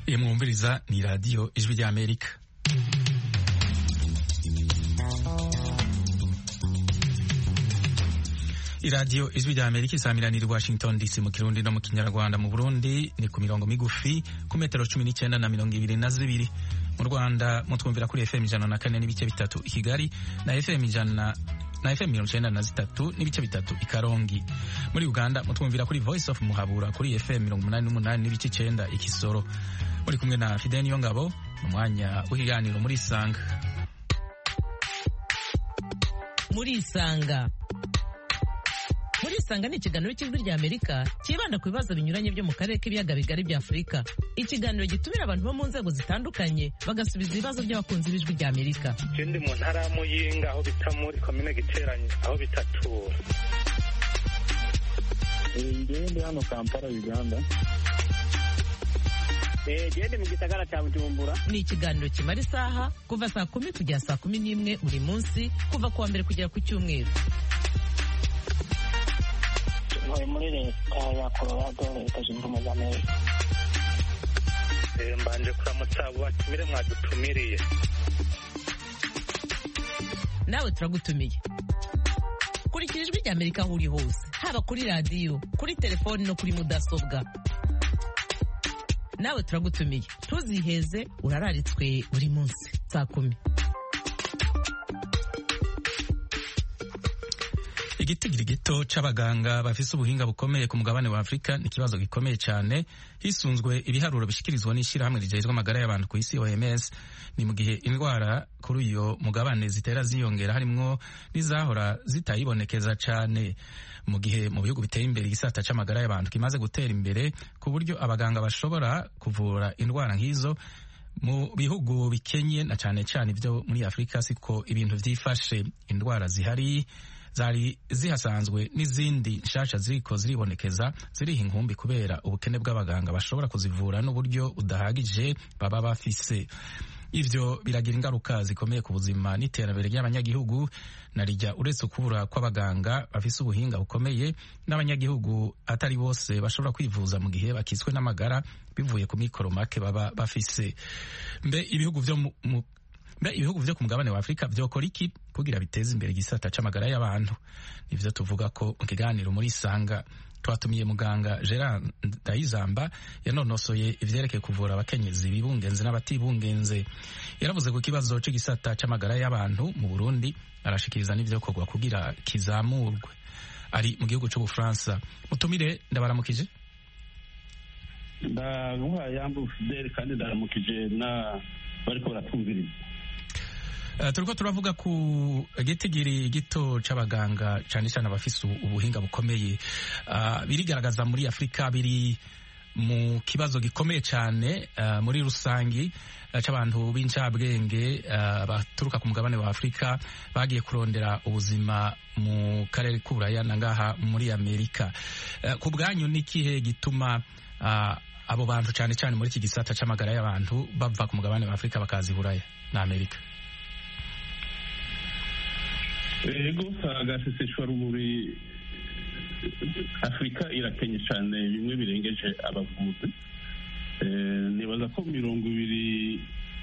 iyo mwumviriza ni radiyo ijwi ry'amerika iradiyo ijwi rya amerika isamiraniye i washington dc mu kirundi no mu kinyarwanda mu burundi ni ku mirongo migufi ku metero cumi n'icyenda na mirongo ibiri na zibiri mu rwanda mutwumvira kuri fm ijana na kane n'ibice bitatu i kigali na fm ijana na fm mirongo icyenda na zitatu n'ibice bitatu i karongi muri uganda mutwumvira kuri voice of muhabura kuri fm mirongo umunani n'umunani n'ibice icyenda i kisoro muri kumwe na fidel niyongabo mu mwanya w'ikiganiro muri isanga muri isanga muri isanga ni ikiganiro cy'ijwi rya amerika cyibanda ku bibazo binyuranye byo mu karere k'ibiyaga bigari bya afurika ikiganiro gitumira abantu bo mu nzego zitandukanye bagasubiza ibibazo by'abakunzi b'ijwi rya amerika ikindi mu ntara ya muyinga aho bita muri komine giteranye aho bita tura ngewe ndi hano kampala uganda gende mu gisagara cya bujumbura ni ikiganiro kimara isaha kuva saa kumi kugera saa kumi n'imwe buri munsi kuva ku wa mbere kugera ku cyumweru ntuye muri leta ya colorado leta zunze ubumwe za amerika mbanje kuramutsa abo batumire mwadutumiriye nawe turagutumiye kurikira ijwi rya amerika aho uri hose haba kuri radiyo kuri telefoni no kuri mudasobwa nawe turagutumiye ntuziheze urararitswe buri munsi saa kumi igitigiri gito c'abaganga bafise ubuhinga bukomeye ku mugabane wa afurika ni ikibazo gikomeye cyane hisunzwe ibiharuro bishikirizwa n'ishyirahamwe rijejwe amagara y'abantu ku isi oms ni mu gihe indwara kuri uyo mugabane zitera ziyongera harimwo n'izahora zitayibonekeza cyane mu gihe mu bihugu biteye imbere igisata c'amagara y'abantu kimaze gutera imbere ku buryo abaganga bashobora kuvura indwara nk'izo mu bihugu bikenye na cyane cyane ibyo muri afurika siko ibintu vyifashe indwara zihari zari zihasanzwe n'izindi nshasha ziriko ziribonekeza ziriha inkumbi kubera ubukene bw'abaganga bashobora kuzivura n'uburyo budahagije baba bafise ivyo biragira ingaruka zikomeye ku buzima n'iterambere ry'abanyagihugu na rijya uretse ukubura kw'abaganga bafise ubuhinga bukomeye n'abanyagihugu atari bose bashobora kwivuza mu gihe bakitswe n'amagara bivuye ku mikoro make baba bafise mbe ibihugu vyo mu mbe ibihugu vyo ku mugabane wa afurika vyokora iki kugira biteze imbere igisata c'amagara y'abantu nivyo tuvuga ko mu kiganiro muri isanga twatumiye muganga gerard ndayizamba yanonosoye ivyerekeye kuvura abakenyezi bibungenze n'abatibungenze yaravuze ku kibazo c'igisata c'amagara y'abantu mu burundi arashikiriza n'ivyokorwa kugira kizamurwe ari mu gihugu c'ubufaransa mutumire ndabaramukije ndaguha yambu fideli kandi ndaramukije na bariko baratwumviriza Uh, turiko turavuga ku gitigiri gito c'abaganga cane cane abafise ubuhinga bukomeye uh, birigaragaza muri afurika biri mu kibazo gikomeye cane uh, muri rusangi c'abantu b'incabwenge baturuka ku mugabane wa afurika bagiye kurondera ubuzima mu karere k'uburaya na ngaha muri amerika ku bwanyu n'ikihe gituma abo bantu cane cane muri iki gisata c'amagara y'abantu bava ku mugabane wa afurika bakaza iburaya na amerika ego agaseseshwa rumuri afurika irakenye cyane bimwe birengeje abavuzi nibaza ko mirongo ibiri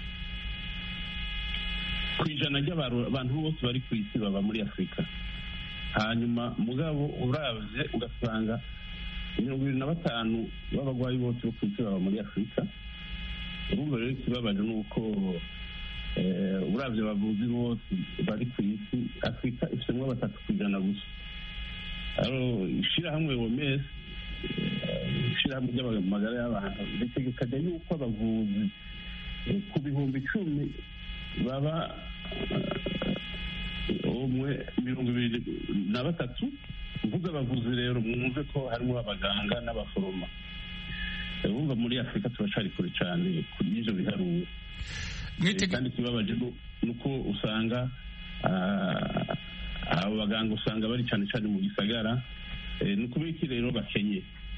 ku ijana ry'abantu bose bari ku isi baba muri afurika hanyuma mugabo urabye ugasanga mirongo ibiri na batanu b'abarwayi bose bo ku isi baba muri afurika urumva rero ikibabaje ni uko urabye abavuzi bose bari ku isi afurika ifitemo batatu ku ijana gusa ishyirahamwe womesi ishyirahamwe ry'amagara y'abantu ritegekanya yuko abavuzi ku bihumbi icumi baba umwe mirongo ibiri na batatu mvuze abavuzi rero mwumve ko harimo abaganga n'abaforoma bumva muri afurika turacari kure cyane kuri ibyo biharuro kandi ikibabaje ni uko usanga abo baganga usanga bari cyane cyane mu gisagara ni ukubera iki rero bakenye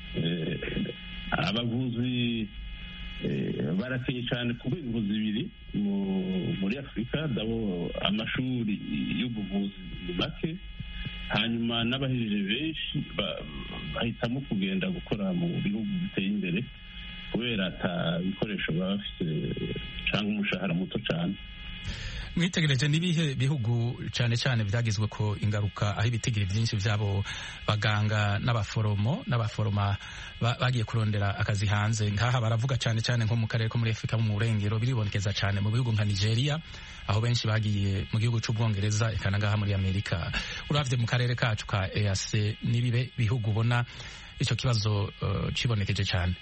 abavuzi barakenye cyane ku rwego zibiri muri afurika dabo amashuri y'ubuvuzi ni make hanyuma n'abahejeje benshi bahitamo kugenda gukora mu bihugu biteye imbere kubera ata bikoresho baba bafite cyangwa umushahara muto cyane mwitegereje n'ibihe bihugu cyane cyane byagizwe ko ingaruka aho ibitigiri byinshi by'abo baganga n'abaforomo n'abaforoma bagiye kurondera akazi hanze nk'aha baravuga cyane cyane nko mu karere ko muri afurika mu burengero biribonekeza cyane mu bihugu nka nigeria aho benshi bagiye mu gihugu cy'ubwongereza eka ngaha muri amerika urabye mu karere kacu ka eac n'ibibe bihugu ubona icyo kibazo kibonekeje cyane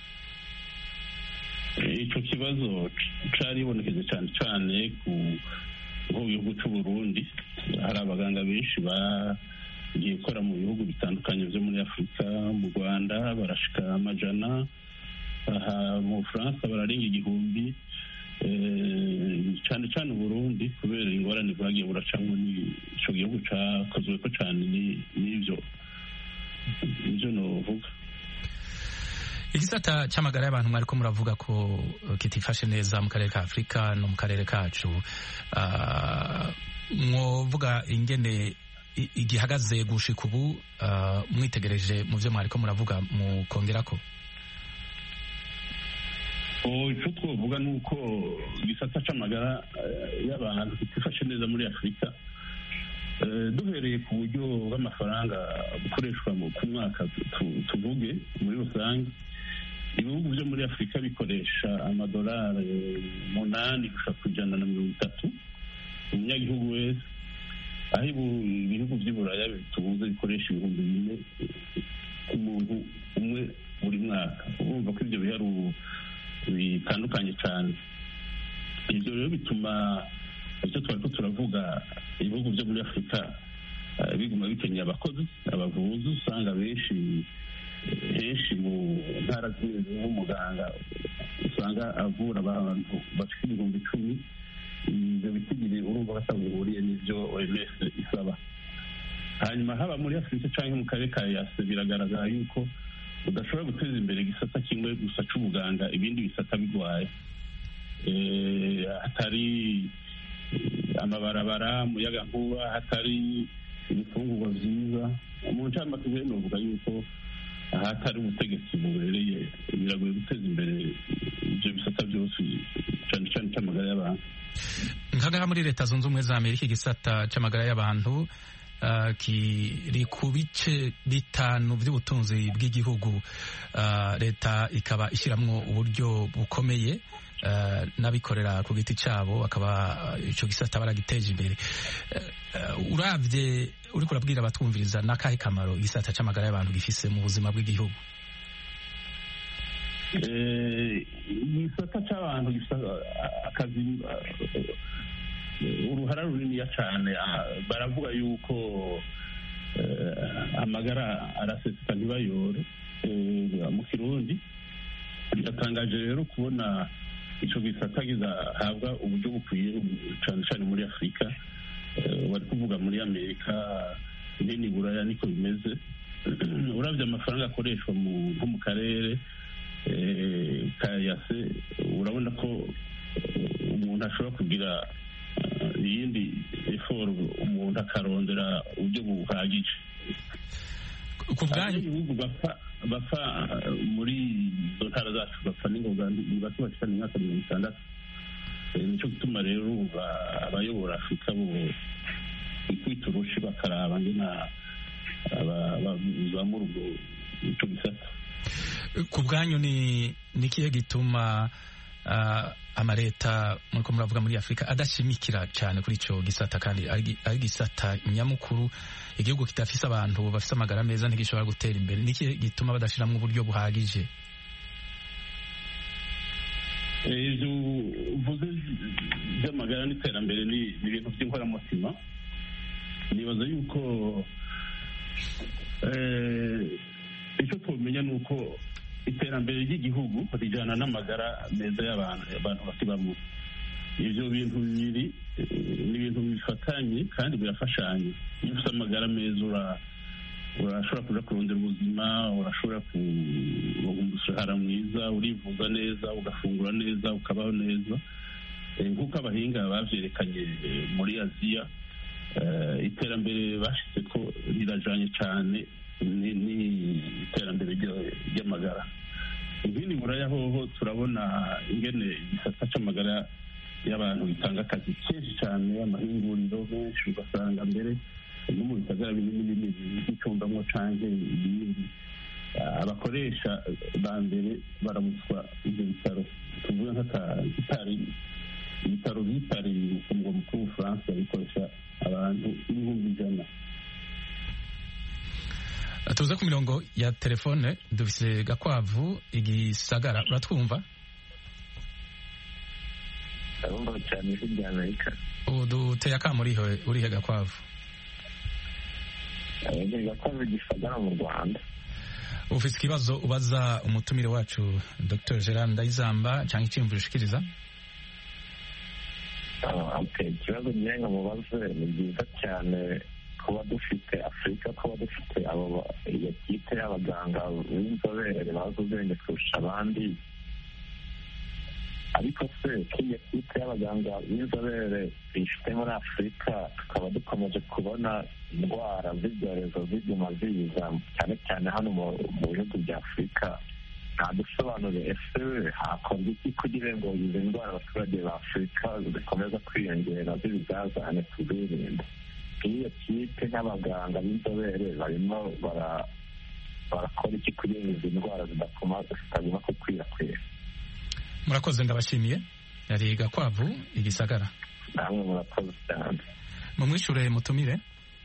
icyo kibazo cyaribonekeje cyane cyane ku gihugu cy'u Burundi hari abaganga benshi bagiye gukora mu bihugu bitandukanye byo muri afurika mu rwanda barashika amajana aha mu bufaransa bararenga igihumbi cyane cyane Burundi kubera ingorane bwagiye buracamo icyo gihugu cyakozwe ko cyane n'ibyo nibyo navuga igisata cy'amagara y'abantu mwari ko muravuga ko kitifashe neza mu karere ka afurika no mu karere kacu mwovuga ingene igihagaze gushika ubu mwitegereje mu byo mwari ko muravuga mukongera ko icyo twavuga ni uko igisata cy'amagara y'abantu kitifashe neza muri afurika duhereye ku buryo bw'amafaranga bukoreshwa ku mwaka tuvuge muri rusange ibihugu byo muri afurika bikoresha amadolari umunani gushaka ku ijana na mirongo itatu umunyagihugu wese aho ibihugu by'i buraya bitubuze bikoresha ibihumbi bine ku muntu umwe buri mwaka urumva ko ibyo biharuro bitandukanye cyane ibyo rero bituma icyo twari ko turavuga ibihugu byo muri afurika biguma bikeneye abakozi abavuzi usanga benshi henshi mu ntara zimwe nk'umuganga usanga avura abantu bafite ibihumbi icumi ibyo bitigiri urumva basanga bihuriye n'ibyo oms isaba hanyuma haba muri afurika cyangwa mu karere ka yase biragaragara yuko udashobora guteza imbere igisata kimwe gusa cy'ubuganga ibindi bisata bigwaye hatari amabarabara umuyagankuba hatari ibifungurwa byiza mu ncamake rero novuga yuko ahatari ubutegetsi bubereye biragoye guteza imbere ibyo bisata byose cyane cyane cy'amagara y'abantu nkaga muri leta zunze ubumwe za amerika igisata cy'amagara y'abantu kiri ku bice bitanu by'ubutunzi bw'igihugu leta ikaba ishyiramo uburyo bukomeye n'abikorera ku giti cyabo bakaba icyo gisata baragiteje imbere urabye uri kurabwira abatwumviriza n'akahe kamaro igisata cy'amagara y'abantu gifise mu buzima bw'igihugu igisata cy'abantu gifite akazi uruhara runiniya cyane baravuga yuko amagara araseseka ntibayore mu kirundi biratangaje rero kubona icyo gisata kizahabwa uburyo bukwiye cyane cyane muri afurika bari kuvuga muri amerika nini buraya niko bimeze urabye amafaranga akoreshwa nko mu karere ka yase urabona ko umuntu ashobora kugira iyindi eforo umuntu akarondera uburyo buhagije ku bwanyu ibihugu bapfa muri izo ntara zacu bapfa n'ingoga ni bake bashikana imyaka mirongo itandatu nicyo gituma rero abayobora afurika bo kwita urushi bakaraba ngena bazamura ubwo icyo gisata ku bwanyu ni ikihe gituma amaleta muriko muravuga muri afurika adashimikira cyane kuri icyo gisata kandi ari gisata nyamukuru igihugu kidafise abantu bafise amagara meza ntigishobora gutera imbere niki gituma badashiramo uburyo buhagije ibyo uvuze by'amagara n'iterambere ni ibintu by'inkoramutima nibaza yuko icyo twamenya ni uko iterambere ry'igihugu rijyana n'amagara meza y'abantu abantu bakibamo ibyo bintu bibiri ni ibintu bifatanye kandi birafashanye iyo ufite amagara meza urashobora kuja kurondera ubuzima urashobora kuronka umushahara mwiza urivuza neza ugafungura neza ukabaho neza nk'uko abahinga bavyerekanye muri aziya iterambere bashyize ko rirajanye cyane n'iterambere ry'amagara ibindi buraya hoho turabona ingene igisata c'amagara y'abantu bitanga akazi kenshi cyane amahinguriro menshi ugasanga mbere no mu bisagara binini binini by'icumbamwo canke ibindi abakoresha ba mbere baramutswa ibyo bitaro tuvuge nk'akatari ibitaro byitariye ku mugwa mukuru w'ubufaransa bikoresha abantu ibihumbi ijana tuze ku mirongo ya telefone dufise gakwavu igisagara uratwumva ndabumva cyane ijwi rya amerika uduteye akamu urihe urihe gakwavu abageni gakwavu gisagara mu rwanda ufite ikibazo ubaza umutumire wacu dr gerard ndayizamba cyangwa icyiyumviro ushikiriza ikibazo ngira ngo mubaze ni byiza cyane kuba dufite afurika kuba dufite abo iyo kipe y'abaganga b'inzobere bazi ubwenge kurusha abandi ariko se k'iyo kipe y'abaganga b'inzobere tuyifite muri afurika tukaba dukomeje kubona indwara z'ibyorezo ziguma ziza cyane cyane hano mu bihugu bya afurika nta dusobanuro ese hakorwa iki kugira ngo izi ndwara abaturage ba afurika zikomeza kwiyongera z'ibizazane tuzirinde iyo kipe n'abaganga b'inzobere barimo barakora iki kugira ngo izi ndwara zitaguma gukwirakwira murakoze ndabashimiye yari gakwavu igisagara namwe murakoze cyane mumwishure mutumire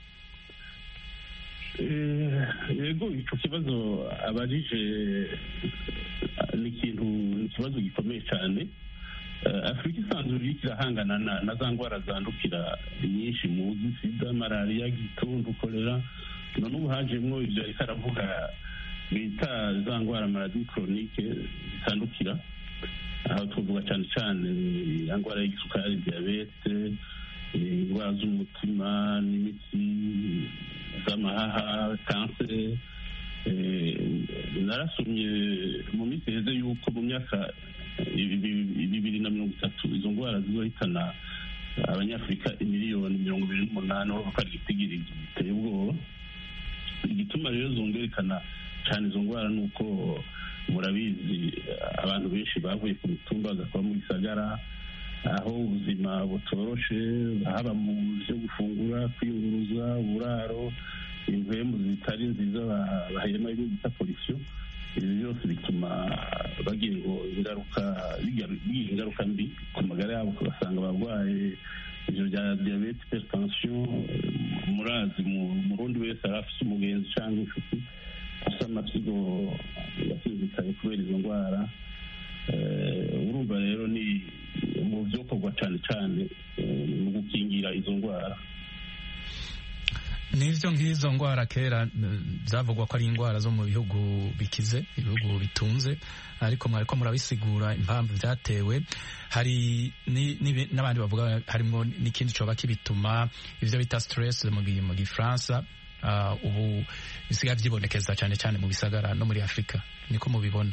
yego icyo kibazo abajije ni ikintu ni ikibazo gikomeye cyane afurika isanzwe iriko irahangana na za ndwara zandukira nyinshi muzi sida malariya gitundu korera none ubu hajemwo ibyo ariko aravuga bita za ndwara maladi koronike zitandukira aho tuvuga cyane cyane indwara y'igisukari diyabete indwara z'umutima n'imitsi z'amahaha kanseri narasomye mu minsi iheze yuko mu myaka bibiri na mirongo itatu izo ndwara zizohitana abanyafurika imiliyoni mirongo ibiri n'umunani urabona ko ari igitigiri giteye ubwoba igituma rero zongerekana cyane izo ndwara ni uko murabizi abantu benshi bavuye ku mitumba bagakora mu gisagara aho ubuzima butoroshe haba mu byo gufungura kwiyunguruza uburaro impwemu zitari nziza bahema ibyo bita polisiyo ibi byose bituma bagira ngo ingaruka bigira ingaruka mbi ku magara yabo ugasanga abarwaye ibyo bya diyabete hypertension murazi murundi wese ari afite umugenzi cyangwa inshuti afite amasigo yasinzikaye kubera izo ndwara urumva rero ni mu byokorwa cyane cyane mu gukingira izo ndwara n'ibyo nk'izo ndwara kera zavugwa ko ari indwara zo mu bihugu bikize ibihugu bitunze ariko mwariko murabisigura impamvu byatewe hari n'abandi bavuga harimo n'ikindi coba kibituma ivyo bita stress mu gifaransa ubu bisigaye byibonekeza cyane cyane mu bisagara no muri afurika niko mubibona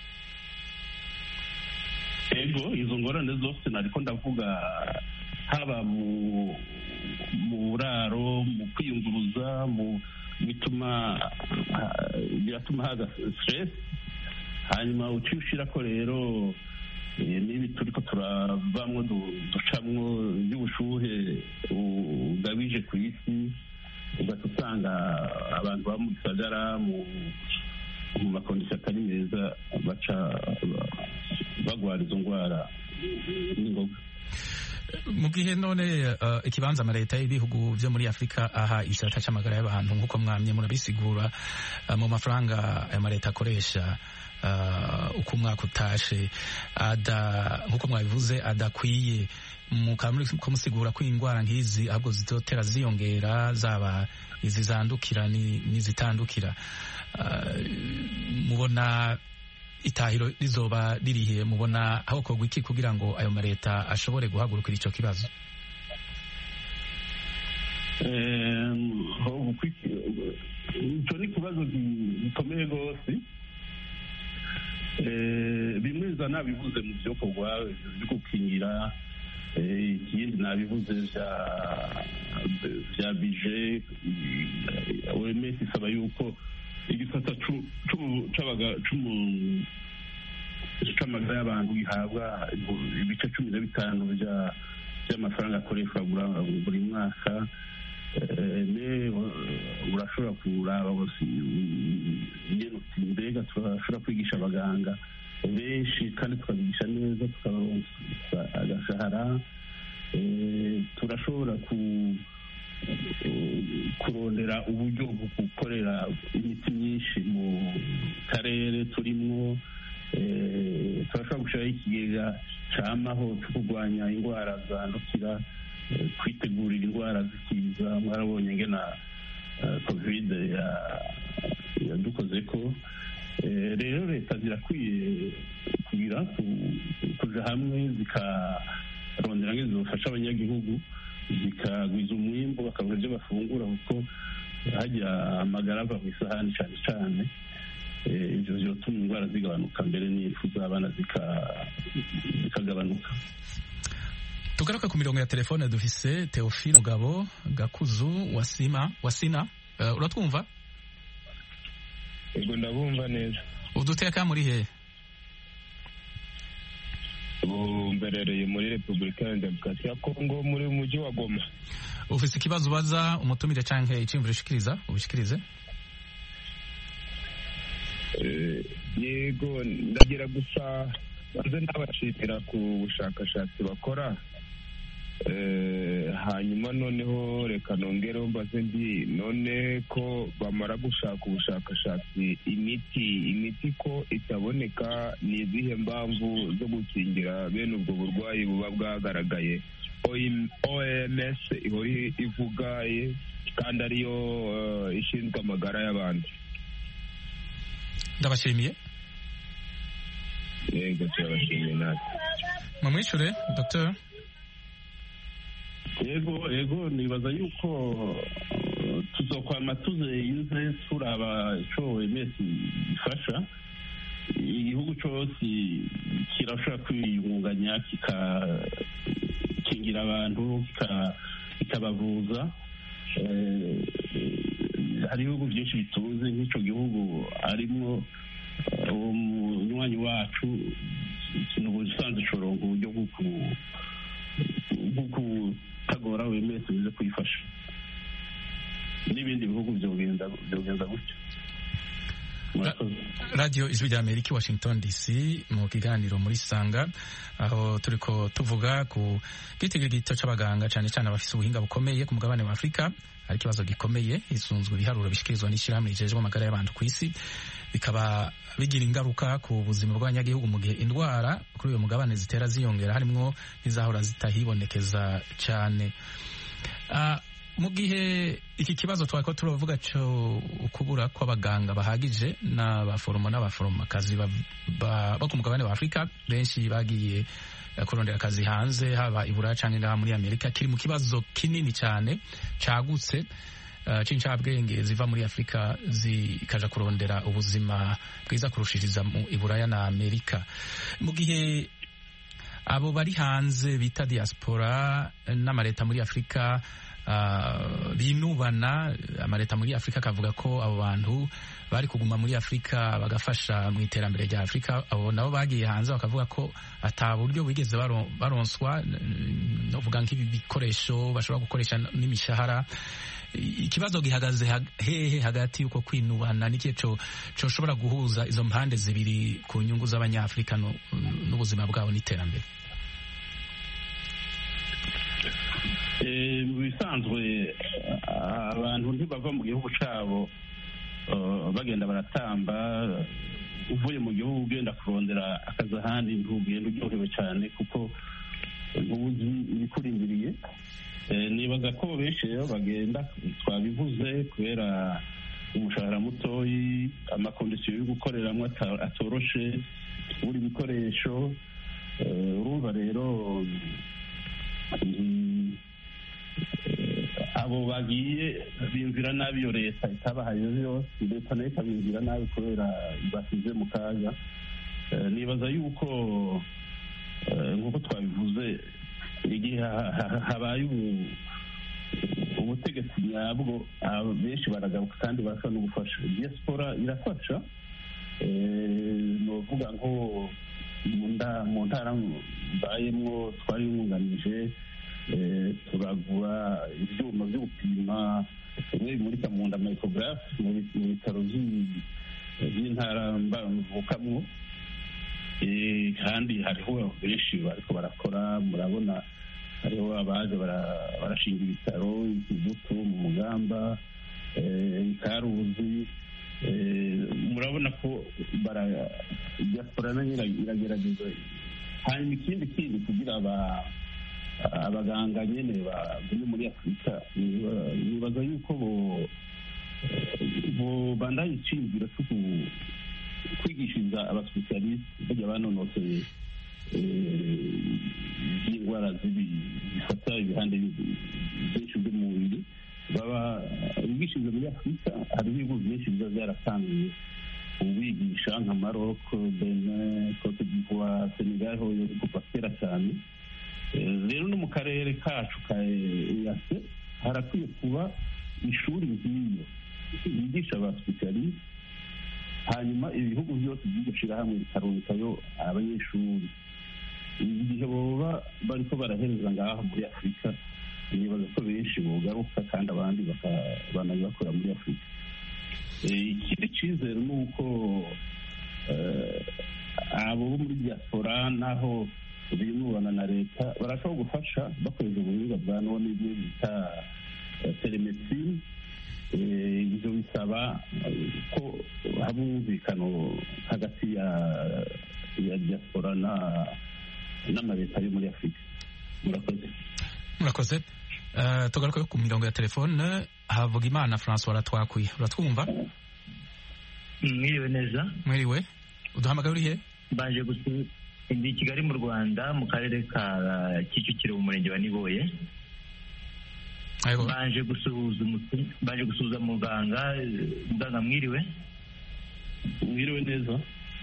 ego izo ngorane zose nariko ndavuga haba mu mu buraro mu kwiyunguruza mu bituma biratuma haza stress hanyuma uciye ushirako rero n'ibi turiko turavamwo ducamwo by'ubushuhe bugabije ku isi ugahita usanga abantu baba mu gisagara mu makondisiyo atari meza baca bagwara izo ndwara n'ingoga mu gihe none ikibanza amaleta y'ibihugu byo muri afurika aha igisata cy'amagara y'abantu nk'uko mwamye murabisigura mu mafaranga amaleta akoresha uko umwaka utashe nk'uko mwabivuze adakwiye mukamusigura ko indwara nk'izi ahubwo zizotera ziyongera zaba izi zandukira n'izitandukira mubona itahiro rizoba ririhe mubona aho kogwa iki kugira ngo ayo maleta ashobore guhagurukira icyo kibazo icyo ni ikibazo gikomeye rwose bimwe za nabivuze mu byokorwa byo gukingira ikindi nabivuze bya bije oms isaba yuko igisata cy'amagara y'abantu gihabwa ibice cumi na bitanu by'amafaranga akoreshwa buri mwaka urashobora kuraba mbega turashobora kwigisha abaganga benshi kandi tukabigisha neza tukabaronsa agashahara turashobora kurondera uburyo bwo gukorera imiti myinshi mu karere turimo turashobora gushyiraho ikigega cyamaho cyo kurwanya indwara zandukira kwitegurira indwara zikiza mwarabonye ngena kovide yadukoze ko rero leta zirakwiye kugira kuja hamwe zikarondera ngo zifasha abanyagihugu zikagwiza umwimbo bakabona ibyo bafungura kuko hajya amagara ava mu isahani cyane cyane ibyo byotuma indwara zigabanuka mbere n'impfu z'abana zikagabanuka tugaruka ku mirongo ya telefone dufise teofile mugabo gakuzu wasima wasina uh, uratwumva yego ndabumva neza uduteka muri hehe ubu mberereye muri repubulika ya demokarasi ya kongo muri mujyi wa goma ufise ikibazo ubaza umutumire canke iciyumviro ushikiriza ubishikirize yego ndagira gusa banze nabashimira ku bushakashatsi bakora hanyuma noneho reka nongereho mbaze ndi none ko bamara gushaka ubushakashatsi imiti imiti ko itaboneka ni izihe mpamvu zo gukingira bene ubwo burwayi buba bwagaragaye oms ihora ivuga kandi ariyo ishinzwe amagara y'abandi ndabashimiye yego turabashimiye natwe mumwishure dr yego yego nibaza yuko tuzokwama tuzenze turaba ico OMS ifasha igihugu cose kirashobora kwiyungunganya kikakingira abantu kikabavuza hari ibihugu byinshi bitunze nk'ico gihugu arimwo uwo munywanyi wacu ikintu ubusanzwe coronka uburyo bwo kutagora wemese bize kuyifasha n'ibindi bihugu byogenda gutyo radiyo ijwi rya amerika washington dc mu kiganiro muri sanga aho turiko tuvuga ku gitigirigito c'abaganga cane cane abafise ubuhinga bukomeye ku mugabane wa afurika hari ikibazo gikomeye hisunzwe ibiharuro bishikirizwa n'ishyirahamwe rijejwe amagara y'abantu ku isi bikaba bigira ingaruka ku buzima bw'abanyagihugu mu gihe indwara kuri uyu mugabane zitera ziyongera harimwo n'izahora zitahibonekeza cyane mu gihe iki kibazo twari ko turavuga cyo kubura kw'abaganga bahagije n'abaforomo n'abaforomokazi bo ku mugabane wa afurika benshi bagiye kurondera akazi hanze haba i buraya cyangwa ngaha muri amerika kiri mu kibazo kinini cyane cagutse c'incabwenge ziva muri afurika zikaja kurondera ubuzima bwiza kurushiriza mu iburaya na amerika mu gihe abo bari hanze bita diaspora n'amaleta muri afurika uh, binubana amaleta muri afurika akavuga ko abo bantu bari kuguma muri afurika bagafasha mu iterambere rya afurika abo nabo bagiye hanze bakavuga ko ata buryo bigeze baronswa novuga nk'ibi bikoresho bashobora gukoresha n'imishahara ikibazo gihagaze hehe hagati y'uko kwinubana n'ikihe coshobora guhuza izo mpande zibiri ku nyungu z'abanyafurika n'ubuzima bwabo n'iterambere mu bisanzwe abantu ntibava mu gihugu cyabo bagenda baratamba uvuye mu gihugu ugenda kurondera akazi ahandi ntugenda uryohewe cyane kuko ntuzi ibikurindiriye nibaza ko benshi rero bagenda twabivuze kubera umushahara mutoyi amakondisiyo yo gukoreramo atoroshe buri bikoresho urumva rero abo bagiye bimvira nabi iyo leta itabahaye yose leta nayo ikabimvira nabi kubera basize mu kaga nibaza yuko nk'uko twabivuze igihe habaye ubutegetsi nyabwo benshi baragaruka kandi barasa no gufasha diaspora irafasha ni ukuvuga nko mu ntara mbayemo twariyunganije turagura ibyuma byo gupima bimwe bimurika mu nda mayikogarafe mu bitaro by'intara mvukamwo kandi hariho benshi bariko barakora murabona hariho abaje barashinga ibitaro ikibuto mu mugamba ikaruzi murabona ko diaspora nayo iragerageza hanyuma ikindi kindi kugira abaganga nyene bagume muri afurika nibaza yuko bobandanya iciyumviro cyo kwigishiriza abasipesialisite bajya banonoseye by'indwara zifata ibihande byinshi by'umubiri baba bigishiriza muri afurika hariho ibihugu byinshi biba byaratangiye ubigisha nka maroko benin cote d'ivoire senegal ho kuva kera cyane rero no mu karere kacu ka eyase harakwiye kuba ishuri nk'iyo yigisha abasipesialisite hanyuma ibihugu byose by'iryo shyirahamwe bikarungikayo abanyeshuri igihe baba bariko barahereza ngaho muri afurika nibaza ko benshi bogaruka kandi abandi banabibakora muri afurika ikindi cyizere ni uko abo bo muri diaspora naho binubana na leta barashobora gufasha bakoresha ubuhinga bwa none ibyo bita telemedicine ibyo bisaba ko haba umwumvikano hagati ya ya diaspora n'amaleta yo muri afurika murakoze murakoze tugaruke ku mirongo ya telefone havuga imana francois aratwakuye uratwumva mwiriwe neza mwiriwe uduhamagaye urihe baje ndi i kigali mu rwanda mu karere ka kicukiro mu murenge wa niboye baje gusuhuza baje gusuhuza muganga muganga mwiriwe mwiriwe neza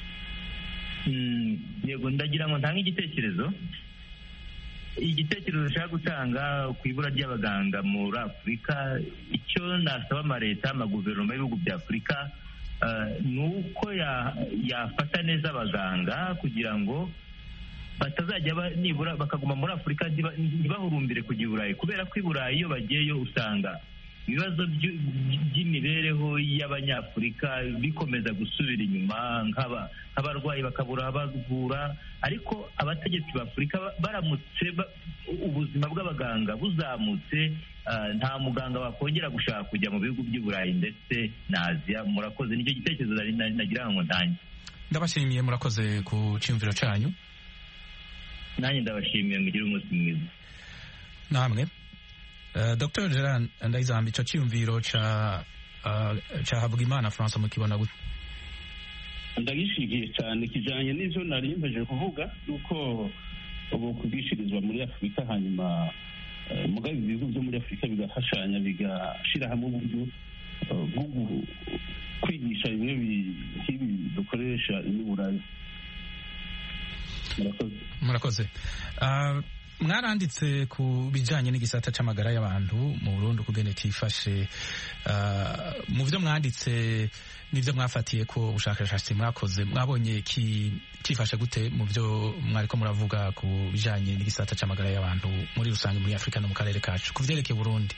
yego ndagira ngo ntange igitekerezo igitekerezo nshaka gutanga ku ibura ry'abaganga muri afurika icyo nasaba amaleta amaguverinoma y'ibihugu bya afurika ni uko yafata neza abaganga kugira ngo batazajya nibura bakaguma muri afurika ntibahurumbire kujya i burayi kubera ko i burayi iyo bagiyeyo usanga ibibazo by'imibereho y'abanyafurika bikomeza gusubira inyuma nk'abarwayi bakabura abavura ariko abategetsi b'afurika baramutse ubuzima bw'abaganga buzamutse nta muganga wakongera gushaka kujya mu bihugu by'i burayi ndetse na aziya murakoze nicyo gitekerezo nagira ngo ntange ndabashimiye murakoze ku cyumviro cyanyu nanjye ndabashimiye mugire umunsi mwiza namwe dr gerard ndayizamba icyo cyiyumviro cya havugimana francois mukibona gute ndagishigiye cyane kijyanye n'ibyo nari mbeje kuvuga yuko ubu kubwishirizwa muri afurika hanyuma mugabe ibihugu byo muri afurika bigafashanya bigashyira hamwe uburyo bwo kwigisha bimwe nk'ibi dukoresha iniburayi murakoze murakoze mwaranditse ku bijyanye n'igisata cy'amagara y'abantu mu Burundi ukugene cyifashe mu byo mwanditse n'ibyo mwafatiye ko ubushakashatsi mwakoze mwabonye cyifashe gute mu byo mwariko muravuga ku bijyanye n'igisata cy'amagara y'abantu muri rusange muri afurika no mu karere kacu ku byerekeye Burundi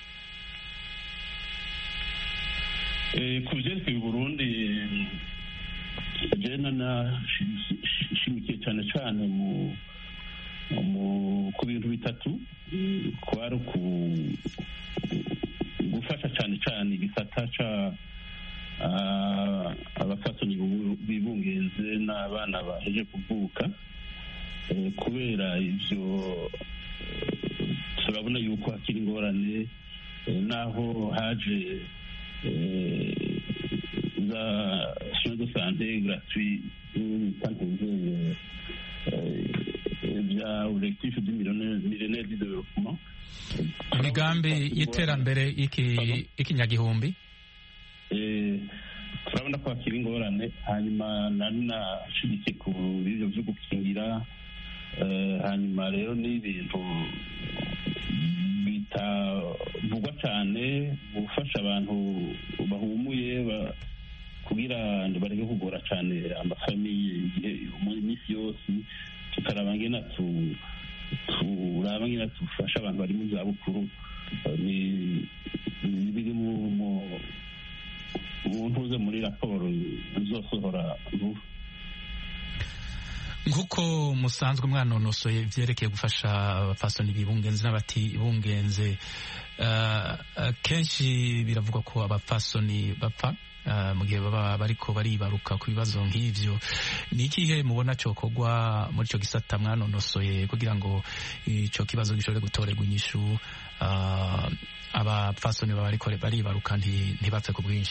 ku byerekeye Burundi jena nashimikiye cyane cyane mu ku bintu bitatu kwari gufasha cyane cyane igisata ca abafatanya bibungenze n'abana baheje kuvuka kubera ibyo turabona yuko hakiri ingorane naho haje za soins de santé gratuit bitantuze bya objectif du millénaire du développement imigambi y'iterambere y'ikinyagihumbi turabona ko hakiri ingorane hanyuma nari nashigikiye ku bivyo vyo gukingira hanyuma rero n'ibintu bitavugwa cyane gufasha abantu bahumuye kugira bareke kugora cyane amafamiye igihe iminsi isi yose tukaraba ngena tu turaba ngena dufasha abantu bari mu zabukuru ni ni biri mu mu- mu ntuze muri raporo izosohora vuba nk'uko musanzwe mwanonosoye ibyerekeye gufasha abapfasoni bibungenze n'abatibungenze uh, uh, kenshi biravugwa ko abapfasoni bapfa uh, mu gihe baba bariko baribaruka ku bibazo nk'ivyo ni ikihe mubona cokorwa muri ico gisata mwanonosoye kugira ngo ico kibazo gishobore gutorerwa inyishu uh, abapfasoni baba bariko baribaruka nti- ntibapfe ku bwinshi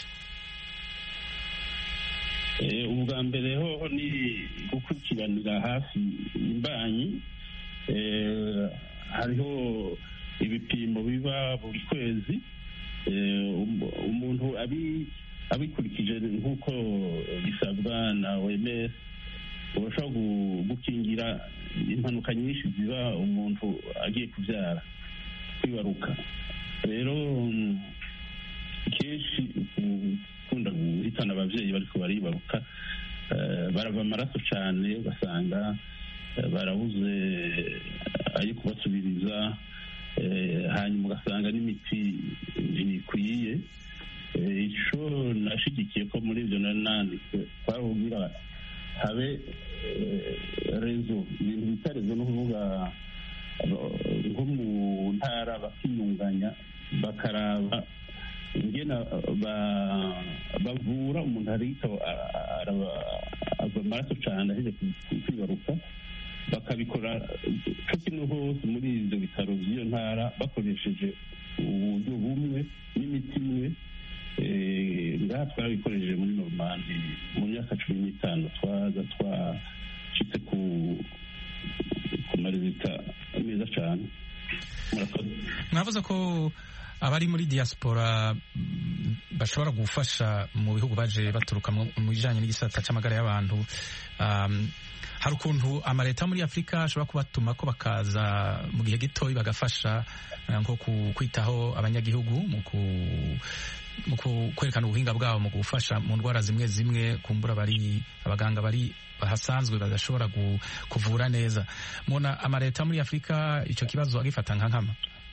Eh, ubwa mbere hoho ni gukurikiranira hafi imbanyi Eh, hariho ibipimo biba buri kwezi Eh, um- umuntu abi- abikurikije nk'uko bisabwa na OMS urashobora gu- gukingira impanuka nyinshi ziba umuntu agiye kubyara kwibaruka rero mm, kenshi ukunda guhitana ababyeyi bariko baribaruka eh, barava amaraso cyane ugasanga eh, barabuze ayo kubasubiriza eh, hanyuma ugasanga n'imiti ntikwiye Eh, ico nashigikiye ko muri ivyo nari nanditse twabubwira habe eh, rezo ibintu bita rezo ni ukuvuga eh, nko mu ntara bakiyunganya bakaraba ingena ba- bavura umuntu ariko ava amaraso cyane aheje ku- kwibaruka bakabikora cyo kimwe hose muri ibyo bitaro by'iyo ntara bakoresheje uburyo bumwe n'imiti imwe Eh, ngaha twabikoresheje muri normandi mu myaka cumi n'itanu twaza twashitse ku ku marezita meza cyane murakoze mwavuze ko abari muri diaspora mm, bashobora gufasha mu bihugu baje baturuka mu mu bijanye n'igisata c'amagara y'abantu um, hari ukuntu amaleta muri afurika ashobora kubatuma ko bakaza mu gihe gitoyi bagafasha eh, nko ku- kwitaho abanyagihugu mu ku- mu ku- kwerekana ubuhinga bwabo mu gufasha mu ndwara zimwe zimwe kumbura bari abaganga bari bahasanzwe badashobora gu- kuvura neza mubona amaleta muri afurika ico kibazo agifata nka nkama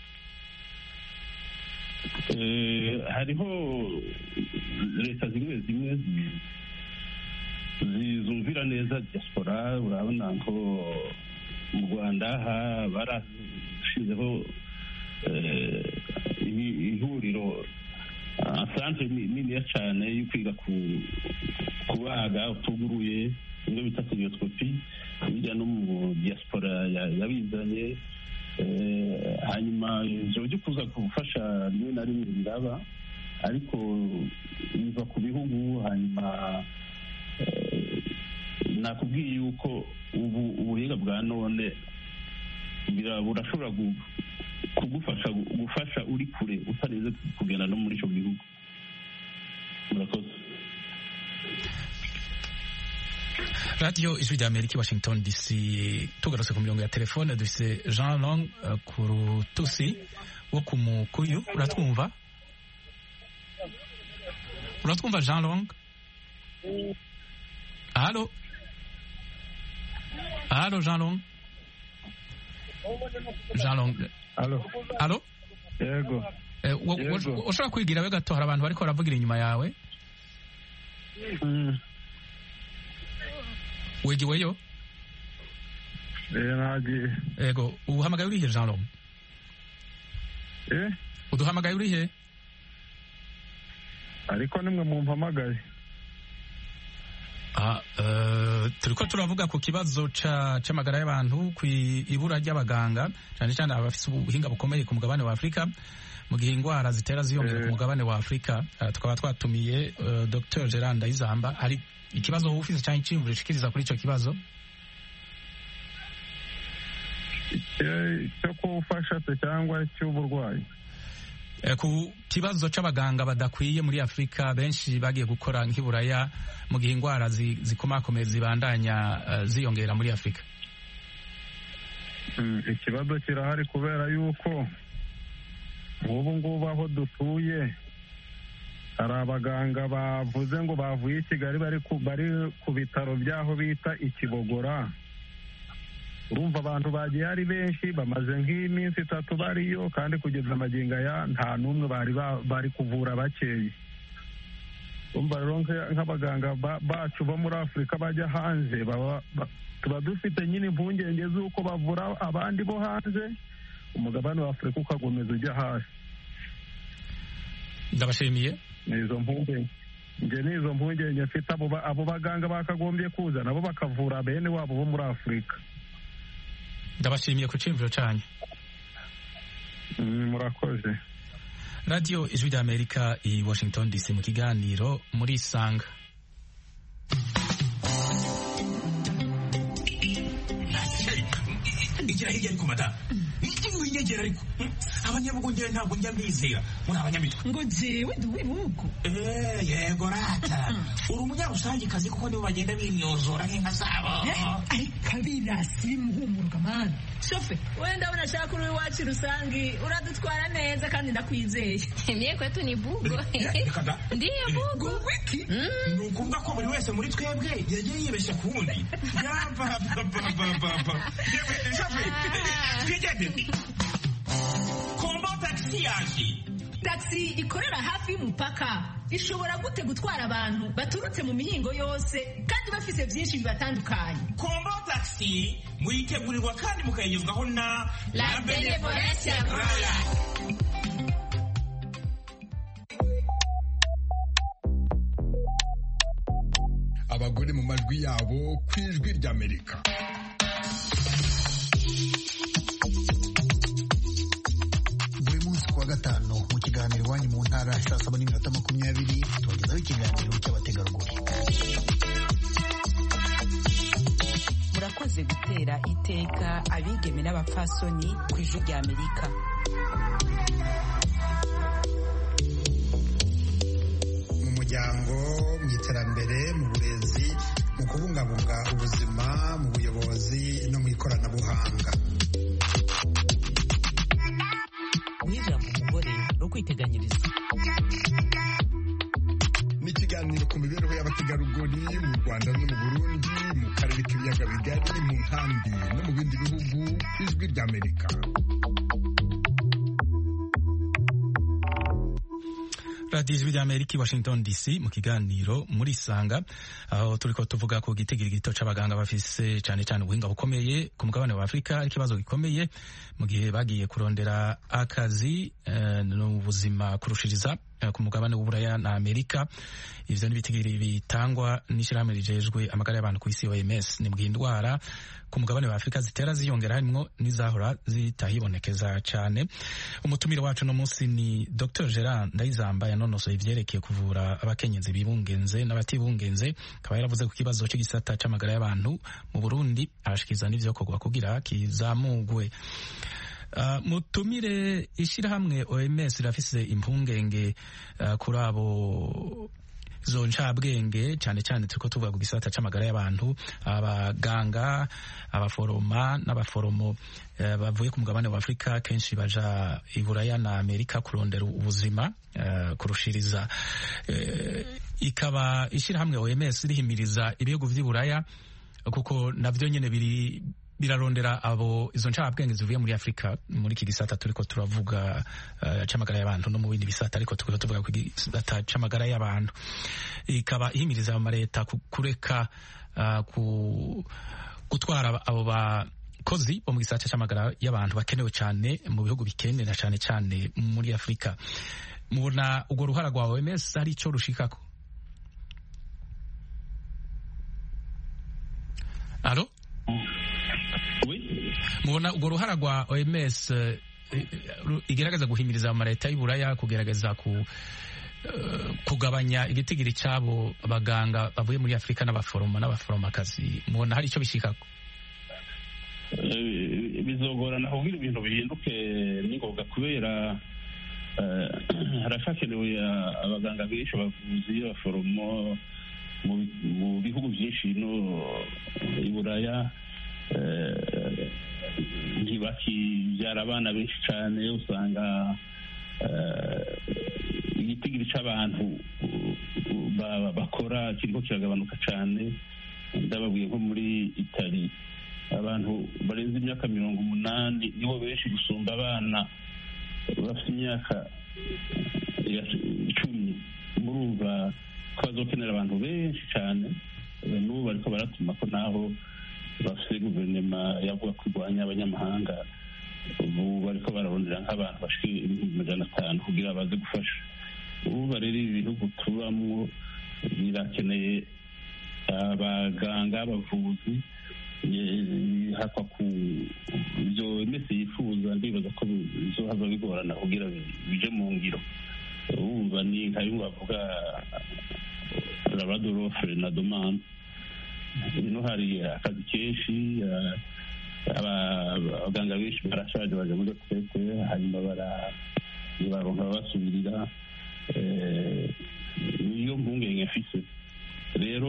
Eh, hariho leta zimwe zimwe zi- zizumvira neza diaspora urabona ko mu rwanda ha- barashizeho eh, ihi- ihuriro santere niniya cyane yo kwiga ku- kubaga utuguruye bimwe bita kuriyoskopi hirya no mu diaspora ya- yabizanye Eh, hanyuma ijoro ryo kuza gufasha rimwe na rimwe biraba ariko biva ku bihugu hanyuma eh, nakubwiye yuko ubu ubuhinga bwa none bira- burashobora gu- kugufasha gufasha uri kure utarinze kugenda no muri icyo gihugu murakoze radiyo ijwi rya amerika i washington dc tugarutse ku mirongo ya telefone dufise jean long uh, ku rutusi wo ku mukuyu uratwumva uratwumva jean long halo halo jean long jean long Alo. halo Yego. Eh, wo- wo- Yego. ushobora kwigira we gato hari abantu bariko baravugira inyuma yawe Mm. wegiweyo Eh, nagiye. ego uhamagaye urihe jean long Eh, uduhamagaye urihe ariko nimwe mumpamagaye. Ah, eh, turiko turavuga ku kibazo ca- c'amagara y'abantu ku ibura ry'abaganga cyane cyane abafise ubuhinga bukomeye ku mugabane wa afurika mu gihe indwara zitera ziyongera ku mugabane wa afurika eh, tukaba twatumiye eh, dr gerard ndayizamba hari ikibazo wowe ufise cyangwa iciyumviro ushikiriza kuri ico kibazo Icyo- Cyo kuwufasha se cyangwa cy'uburwayi. Eh, ku kibazo c'abaganga badakwiye muri afurika benshi bagiye gukora nk'iburaya mu gihe indwara zi- zikomakomeye zibandanya eh, ziyongera muri afurika Mm, Ikibazo kirahari kubera yuko nk'ubu ngubu aho dutuye hari abaganga bavuze ngo bavuye i kigali bari ku bari ku bitaro by'aho bita ikibogora urumva abantu bagiye ari benshi bamaze nk'iminsi itatu bariyo kandi kugeza amagingo aya nta n'umwe bari ba- bari kuvura bakeye urumva rero nka- nk'abaganga ba- bacu bo muri afurika bajya hanze baba ba- tuba dufite nyine impungenge z'uko bavura abandi bo hanze umugabane wa afurika ukakomeza ujya hasi ndabashimiye ni izo mpungenge njye ni izo mpungenge mfite abo ba- abo baganga bakagombye kuza nabo bakavura bene wabo bo muri afurika ndabashimiye ku cyumviro cyanyu Mm, murakoze radiyo ijwi ry'amerika i washington dc mu kiganiro muri isanga igira hirya ariko madamu winyegera ariko abanyabugongera ntabwo njya mbizera muri abanyamitwe ngo jewe ndi uw'ibihugu Eh, yego rata uri umunyarusangikazi kuko nibo bagenda bimyozora nk'inka zabo ariko abirasi bimuhumurwa mani shofe wenda unashaka uri iwacu rusangi uradutwara neza kandi ndakwizeye Mie kwetu ni bugo. Reka da. Ndiyo bugo. wiki ni ukuvuga ko buri wese muri twebwe yagiye yibeshya ku wundi yapapapapapa twigende kombo tagisi yaje taxi ikorera hafi y'umupaka ishobora gute gutwara abantu baturutse mu mihingo yose kandi bafise byinshi bibatandukanye kombo tagisi muyitegurirwa kandi mukayigezwaho na La Benevolencia Royal. abagore mu majwi yabo ku ijwi ry'amerika buri munsi ku wa gatanu mu kiganiro iwanyu mu ntara saa saba n'iminota makumyabiri tubagezaho ikiganiro cy'abategarugori murakoze gutera iteka abigeme n'abapfasoni ku ijwi rya amerika mu muryango mu iterambere mu burezi mu kubungabunga ubuzima mu buyobozi no mu ikoranabuhanga guha ijambo umugore no kwiteganyiriza ni ikiganiro ku mibereho y'abategarugori mu rwanda no mu burundi mu karere k'ibiyaga bigari mu nkambi no mu bindi bihugu ku ijwi ry'amerika radiyo ijwi ry'amerika i washington dc mu kiganiro muri isanga aho turi ko tuvuga ku gitigiri gito c'abaganga bafise cyane cyane ubuhinga bukomeye ku mugabane wa afurika ari ikibazo gikomeye mu gihe bagiye kurondera akazi eh, n'ubuzima kurushiriza eh, ku mugabane w'uburaya na amerika ivyo ni ibitigiri bitangwa n'ishyirahamwe rijejwe amagara y'abantu ku isi oms ni mbwiye indwara ku mugabane wa afurika zitera ziyongera harimwo n'izahora zitahibonekeza cyane umutumire wacu no munsi ni dr gerard ndayizamba yanonosoye ivyerekeye kuvura abakenyezi bibungenze n'abatibungenze akaba yaravuze ku kibazo cy'igisata c'amagara y'abantu mu burundi arashikiriza n'ivyokorwa kugira kizamugwe Uh, mutumire ishirahamwe OMS rirafise impungenge uh, kuri abo zo ncabwenge cyane cyane turiko tuvuga ku gisata c'amagara y'abantu abaganga abaforoma n'abaforomo uh, bavuye ku mugabane wa Afurika kenshi baja i Buraya na Amerika kurondera ubuzima uh, kurushiriza uh, ikaba ishirahamwe OMS rihimiriza ibihugu vy'i Buraya kuko navyo nyene biri birarondera abo izo ncabwenge zivuye muri Afrika muri iki gisata turiko turavuga uh, c'amagara y'abantu no mu bindi bisata ariko turiko tuvuga ku gisata c'amagara y'abantu ikaba ihimiriza ama leta ku- kureka uh, ku gutwara abo bakozi bo mu gisata c'amagara y'abantu bakenewe cyane mu bihugu bikenera cyane cyane muri Afrika mubona urwo ruhara rwa OMS hari ico rushikako Alo mubona urwo ruhara rwa OMS eh, ru- igerageza guhimiriza amaleta y'Iburaya kugerageza ku eh, kugabanya igitigiri cy'abo baganga bavuye muri Afurika n'abaforoma n'abaforomakazi mubona hari icyo bishikako Eh, bizogorana kugira ibintu bihinduke n'ingoga kubera eh, haracyakenewe ah, abaganga benshi abavuzi abaforomo mu bi- mu bihugu byinshi no i buraya eh, ntibakibyara abana benshi cyane usanga eh, igitigiri cy'abantu bakora kiriko kiragabanuka cyane ndababwiye nko muri itali abantu barenze imyaka mirongo umunani nibo benshi gusumba abana bafite imyaka icumi murumva ko bazokenera abantu benshi cyane n'ubu bariko baratuma ko naho bafite guverinoma yavuga ko irwanya abanyamahanga ubu bariko bararondera nk'abantu bashika ibihumbi majana atanu kugira baze gufasha ubu rero ibi bihugu tubamwo birakeneye abaganga abavuzi hakwa ku ibyo mese yifuza ndibaza ko bizohava bigorana kugira bije mu ngiro wumva ni nka bimwe bavuga labradorofe na domande ino hari akazi kenshi abaganga benshi barashaje baje muri retraite hanyuma baronka babasubirira niyo mpungenge mfise rero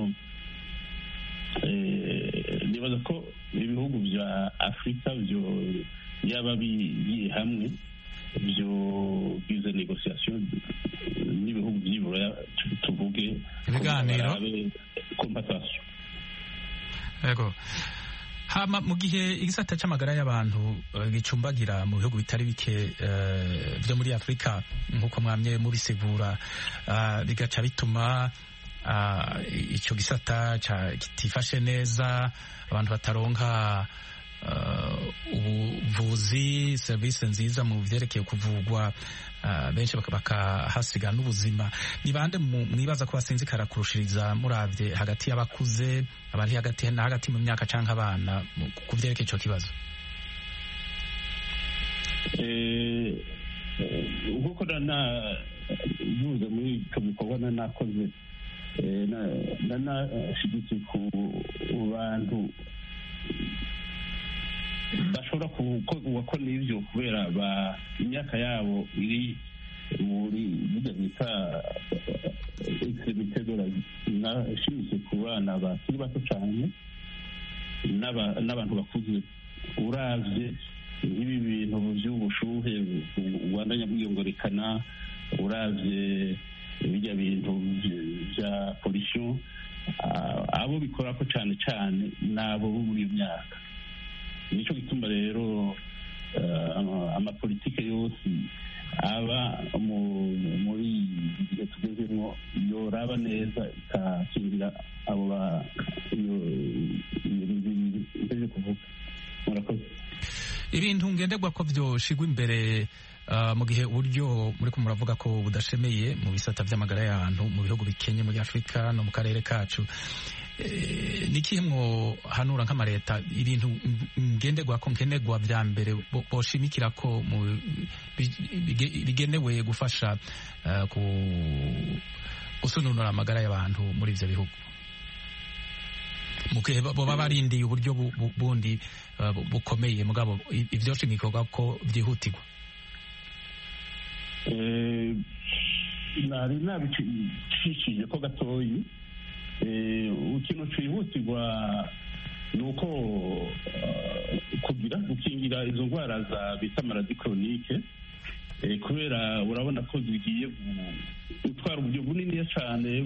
nibaza ko ibihugu bya afurika byo yaba bigiye hamwe byo bize negociation n'ibihugu by'ibura tuvuge ibiganiro compensation yego hama mu gihe igisata c'amagara y'abantu gicumbagira mu bihugu bitari bike byo muri afurika nk'uko mwamye mubisigura bigaca bituma icyo gisata kitifashe neza abantu bataronka ubuvuzi serivisi nziza mu byerekeye kuvugwa benshi bakahasiga n'ubuzima ni bande mwibaza ko basinzikara kurushiriza murabye hagati y'abakuze abari hagati na hagati mu myaka cyangwa abana ku byerekeye icyo kibazo nk'uko nanavuze muri icyo gikorwa nanakoze nanashyigikiye ku bantu bashobora gukora n'ibyo kubera imyaka yabo iri muri burya bita extremite de la nashimitse ku bana bakiri bato cyane n'abantu bakuze uravye nk'ibi bintu by'ubushuhe rwandanya bwiyongorekana uravye bijya bintu bya polisiyo abo bikora ko cyane cyane ni abo bo muri iyo myaka nicyo gituma rero amapolitike yose aba muri gihe tugezemo yoraba neza ikakingira abo ibintu kuvuga murakoze ibintu ngenderwa ko byoshigwa imbere mu gihe uburyo muri ko muravuga ko budashemeye mu bisata by'amagara y'abantu mu bihugu bikenye muri afurika no mu karere kacu ni ikihe mwohanura nk'amaleta ibintu ngenderwa ko nkenerwa bya mbere boshimikira ko bigenewe gufasha gusununura amagara y'abantu muri ibyo bihugu mu gihe baba barindiye uburyo bundi bukomeye mugabo ibyo shimikirwa ko byihutirwa nari nabicishije ko gatoyi ikintu cyihutirwa ni uko kugira gukingira izo ndwara za bita maradi koronike kubera urabona ko zigiye gutwara uburyo bunini cyane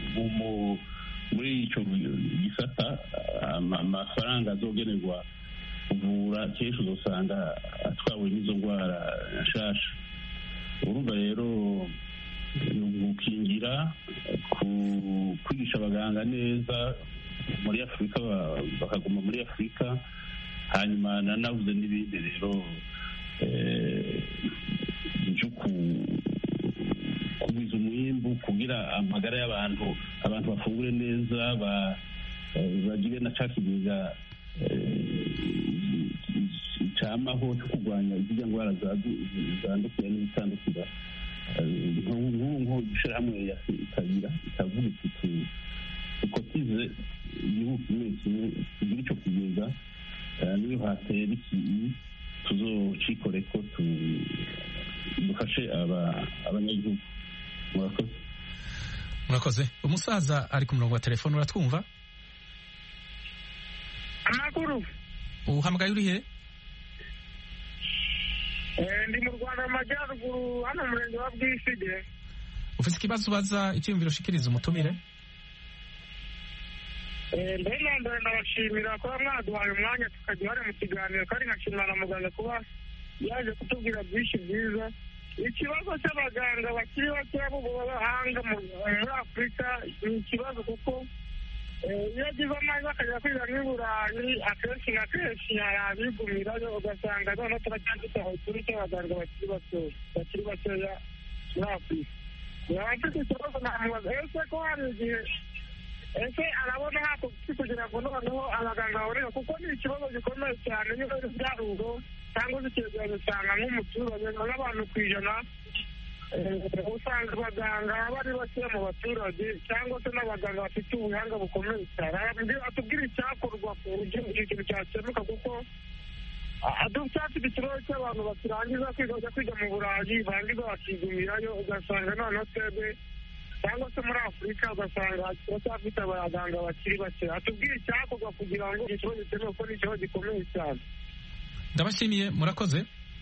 muri icyo gisata amafaranga azogenerwa kuvura kenshi uzasanga atwawe n'izo ndwara nshasha urumva rero gukingira kwigisha abaganga neza muri afurika bakaguma muri afurika hanyuma nanavuze n'ibindi rero byo kugwiza umwimbu kugira amagara y'abantu abantu bafungure neza bagire na cya kigega cyamaho cyo kurwanya izirya ndwara zandukira n'izitandukira nk'ubu ishyirahamwe ikagira ikavuga iti dukotize igihugu kimwe kimwe tugire icyo kigega niyo hatera ikintu tuzocikore ko dufashe abanyagihugu murakoze murakoze umusaza ari ku murongo wa telefone uratwumva amakuru uhamagaye urihe ndi mu rwanda mu majyaruguru hano mu murenge wa bwisige ufite ikibazo ubaza icyiyumviro ushikiriza umutumire Eh, mbere na mbere ndabashimira kuba mwaduhaye umwanya tukajya uhari mu kiganiro kandi nkashimira na muganga kuba yaje kutubwira byinshi byiza ikibazo cy'abaganga bakiri bakeya b'abahanga mu- muri afurika ni ikibazo kuko eh, iyo agize amahirwe akajya kwiga nk'i burayi akenshi na kenshi yabigumirayo ugasanga noneho turacyafite amakuru cy'abaganga bakiri batoya bakiri bakeya muri afurika yaba afite ikibazo namubaza ese ko hari igihe ese arabona hakuki kugira ngo noneho abaganga baboneka kuko ni ikibazo gikomeye cyane niba ari ibyaruro cyangwa se icyegeranyo usanga nk'umuturage nk'abantu ku ijana eh, usanga abaganga bari bakeya mu baturage cyangwa se n'abaganga bafite ubuhanga bukomeye cyane Arambwira- atubwire icyakorwa ku buryo icyo kintu cyakemuka kuko adufite ikibazo cy'abantu bakirangiza kwiga bajya kwiga mu burayi barangiza bakigumirayo ugasanga noneho twebwe cyangwa se muri afurika ugasanga turacyafite abaganga bakiri bake atubwire icyakorwa kugira ngo iki kibazo gikemuke kuko ni ikibazo gikomeye cyane ndabashimiye murakoze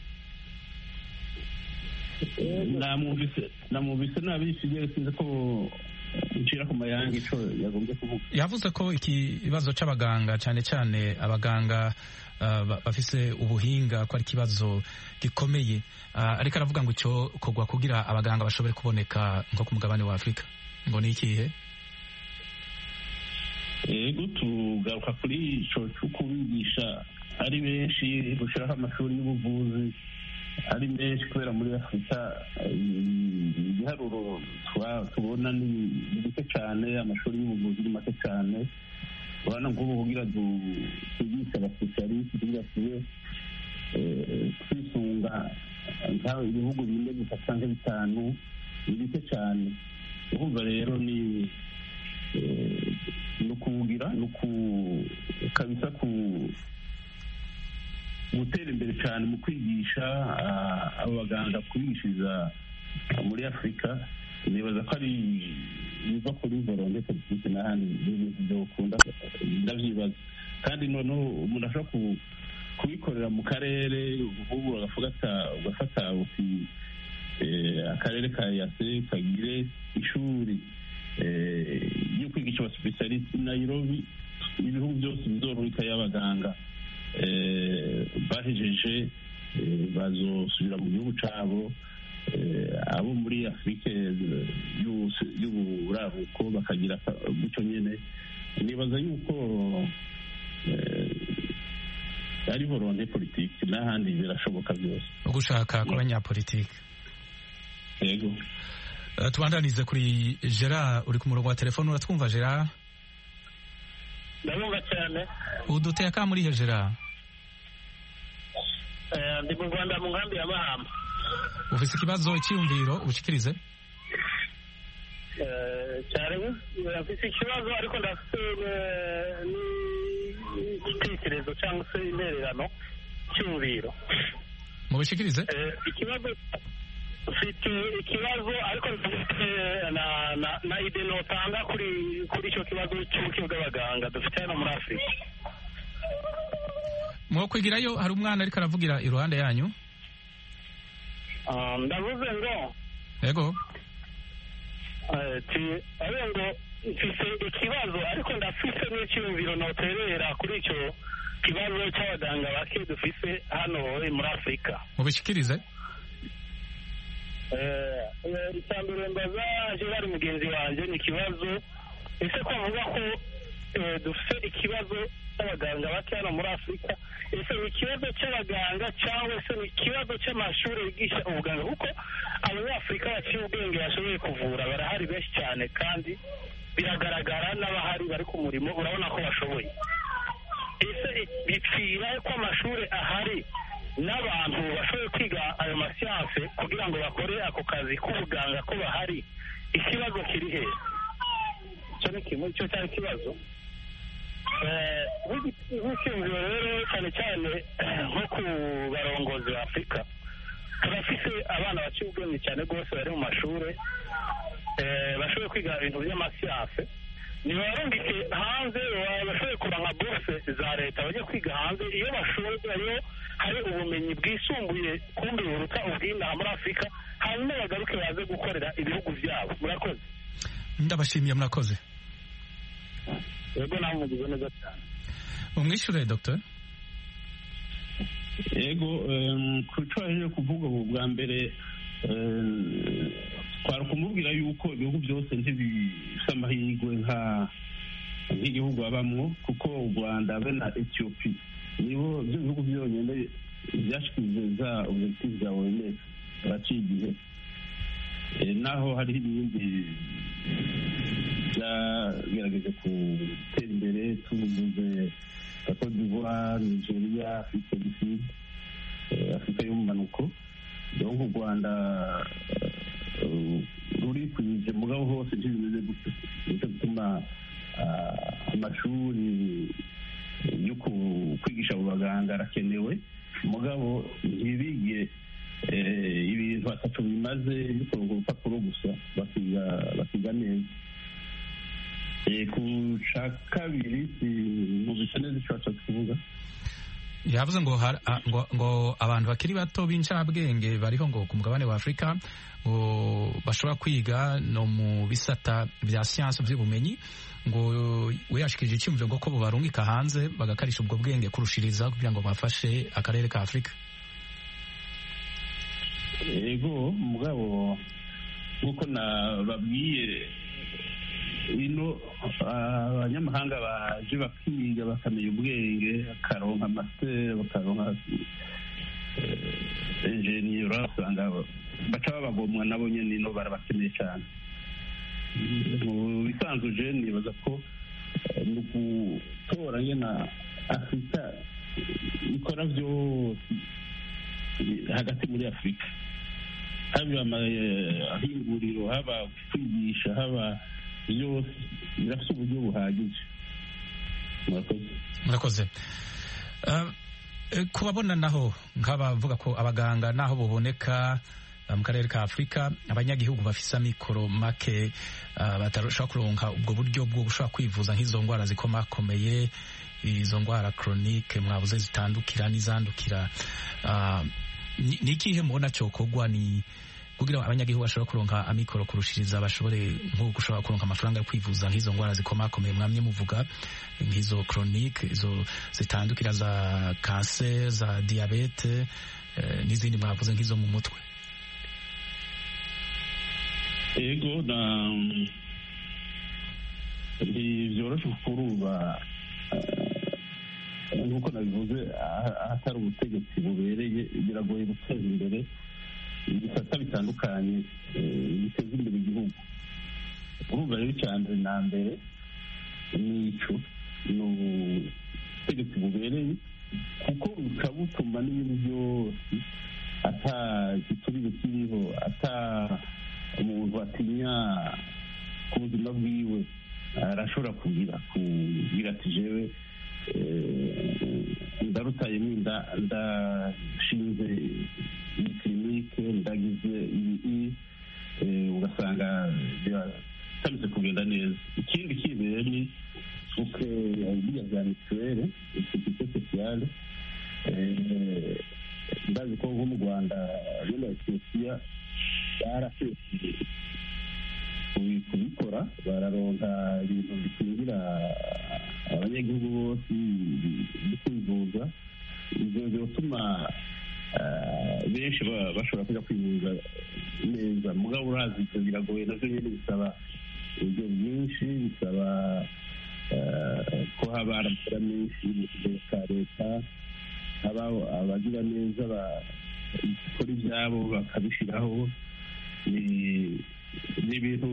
namwumvise namwumvise nabi ikigero sinzi ko ncira ku mayanga ico yagombye kuvuga yavuze ko ikibazo c'abaganga cyane cyane abaganga uh, ba- bafise ubuhinga ko ari ikibazo gikomeye uh, ariko aravuga ngo icyo kogwa kugira abaganga bashobore kuboneka nko ku mugabane wa afurika ngo ni ikihe yego tugaruka kuri ico cyo kubigisha ari benshi gushiraho amashuri y'ubuvuzi ari menshi kubera muri afurika eh, ibiharuro twa- tubona ni ni bike cyane amashuri y'ubuvuzi ni make cyane urabona nk'ubu kugira du- twigishe abasipesialisiti kugira tube eh, twisunga nk'aho ibihugu bine gusa cyangwa bitanu ni bike cyane urumva rero ni eh, ni ukuwugira ni uku kabisa ku gutera imbere cyane mu kwigisha ah, abo baganga kubigishiriza muri afurika nibaza ko ari biva kuri volonte politiki n'ahandi n'ibintu byo gukunda ndabyibaza kandi noneho umuntu ashobora ku- kubikorera mu karere nk'ubu agafata ugafata uti eh, akarere ka yase kagire ishuri eh, yo kwigisha abasipesialisiti nairobi ibihugu byose bizorurika y'abaganga eh, bahejeje eh, bazosubira mu gihugu cyabo eh, abo muri afurika y'ubus- y'uburaruko bakagira aka- gutyo nyine nibaza yuko eh, ari volonte politiki n'ahandi birashoboka byose ugushaka kw'abanyapolitiki yego Uh, tubandanize kuri gerard uri ku murongo wa telefone uratwumva gerard ndabumva cyane uduteye aka muri he gerard Eh, ndi mu rwanda mu nkambi ya mahama ufise ikibazo icyiyumviro ubushikirize Eh, cyane eh, mfite ikibazo ariko ndafite eh, n'igitekerezo cyangwa se intererano cyumviro mubishikirize Eh, ikibazo mfite ikibazo ariko mfite na na na ide notanga kuri kuri icyo kibazo cy'ubuke bw'abaganga dufite hano muri afurika mwokwigirayo hari umwana ariko aravugira iruhande yanyu Ah, ndavuze ngo yego eh, ti abe ngo mfite ikibazo ariko ndafite n'icyumviro noterera kuri icyo kibazo cy'abaganga bake dufise hano eh, muri afurika mubishikirize Eh, eh, icya mbere mbaza gerard mugenzi wanjye ni ikibazo ese ko avuga ko eh, dufite ikibazo cy'abaganga bake hano muri afurika ese ni ikibazo cy'abaganga cyangwa se ni ikibazo cy'amashuri yigisha ubuganga kuko abanyafurika baciye ubwenge bashoboye kuvura barahari benshi cyane kandi biragaragara n'abahari bari ku murimo urabona ko bashoboye ese bipfira ko amashuri ahari n'abantu bashoboye kwiga ayo masiyanse kugira ngo bakore ako kazi k'ubuganga ko bahari ikibazo kiri he icyo ni kimwe icyo cyari ikibazo Eh, nk'igi- nk'icyumviro rero cyane cyane nko ku barongozi ba afurika turafise abana baciye ubwenge cyane rwose bari mu mashuri eh, bashoboye kwiga ibintu by'amasiyanse ntibarungike hanze bashoboye kuronka buruse za leta bajya kwiga hanze iyo bashoboye hari ubumenyi bwisumbuye kumbi buruta ubw'inaha muri afurika hanyuma bagaruke baze gukorera ibihugu byabo murakoze ndabashimiye murakoze yego nawe mugize neza cyane umwishyure dr yego ku cyo waje kuvuga ubu bwa mbere twari kumubwira yuko ibihugu byose ntibifite amahirwe nk'igihugu babamwo kuko u rwanda be na etiyopi nibo byo bihugu byonyine byashyize za objective za oms baraciye igihe naho hariho ibindi byagerageje gutera imbere tuvuze cote d'ivoire nigeria afurika du sud afurika y'umumanuko donc u rwanda rurikwije mugabo hose ntibimeze gutyo nicyo gituma amashuri yo kwigisha abo baganga arakenewe mugabo ntibige ibintu atatu bimaze bikorwa urupapuro gusa bakiga neza ku cya kabiri mu bisa neza icyo washatse kuvuga yavuze ngo ngo ngo abantu bakiri bato b'incabwenge bariho ngo ku mugabane wa afurika ngo bashobora kwiga no mu bisata bya siyansi by'ubumenyi ngo we yashikirije icyumviro ngo ko bubarungika hanze bagakarisha ubwo bwenge kurushiriza kugira ngo bafashe akarere ka afurika yego mugabo nk'uko nababwiye ino abanyamahanga baje bakiga bakamenya ubwenge bakaronka amasiteri bakaronka enjeniyera usanga baca babagomwa nabo nyine ino barabakeneye cyane mu bisanzwe je nibaza ko ni ugutora nyine afurika ikora byose hagati muri afurika haba amahinguriro haba kwigisha haba byose birafite uburyo buhagije murakoze kubabona naho nk'abavuga ko abaganga naho buboneka mu karere ka afurika abanyagihugu bafise amikoro make batarashobora kuronka ubwo buryo bwo gushobora kwivuza nk'izo ndwara zikomakomeye izo ndwara koronike mwabuze zitandukira n'izandukira ni ikihe mubona cyokorwa ni kugira abanyagihugu bashobora kuronka amikoro kurushiriza bashobore nko gushobora kuronka amafaranga yo kwivuza nk'izo ndwara zikomakomeye mwamye muvuga nk'izo koronike izo zitandukira za kanseri za diyabete n'izindi mwavuze nk'izo mu mutwe ego na ntibyoroshe kuruba nk'uko nabivuze ahatari ubutegetsi bubereye biragoye guteza imbere ibisata bitandukanye biteza imbere igihugu urumva rero icya mbere na mbere ni ico ni ubutegetsi bubereye kuko bukaba butuma n'ibintu byose ata giturire kiriho ata umuntu atinya ku buzima bwiwe arashobora kugira kugira ati jewe ndarutayemo inda ndashinze iyi kirinike ndagize iyi ugasanga biratameze kugenda neza ikindi kibere ni uko biriya bya mituweli sekirite sosiyale ndazi ko nko mu rwanda no na etiyopiya barafeshe kubikora bararonka ibintu bikingira abanyagihugu bose byo kwivuza ibyo biratuma benshi bashobora kujya kwivuza neza mugabo urazi ibyo biragoye nabyo nyine bisaba uburyo bwinshi bisaba ko haba aramara menshi mu kigero cya leta haba abagira neza bakora ibyabo bakabishyiraho ni ibintu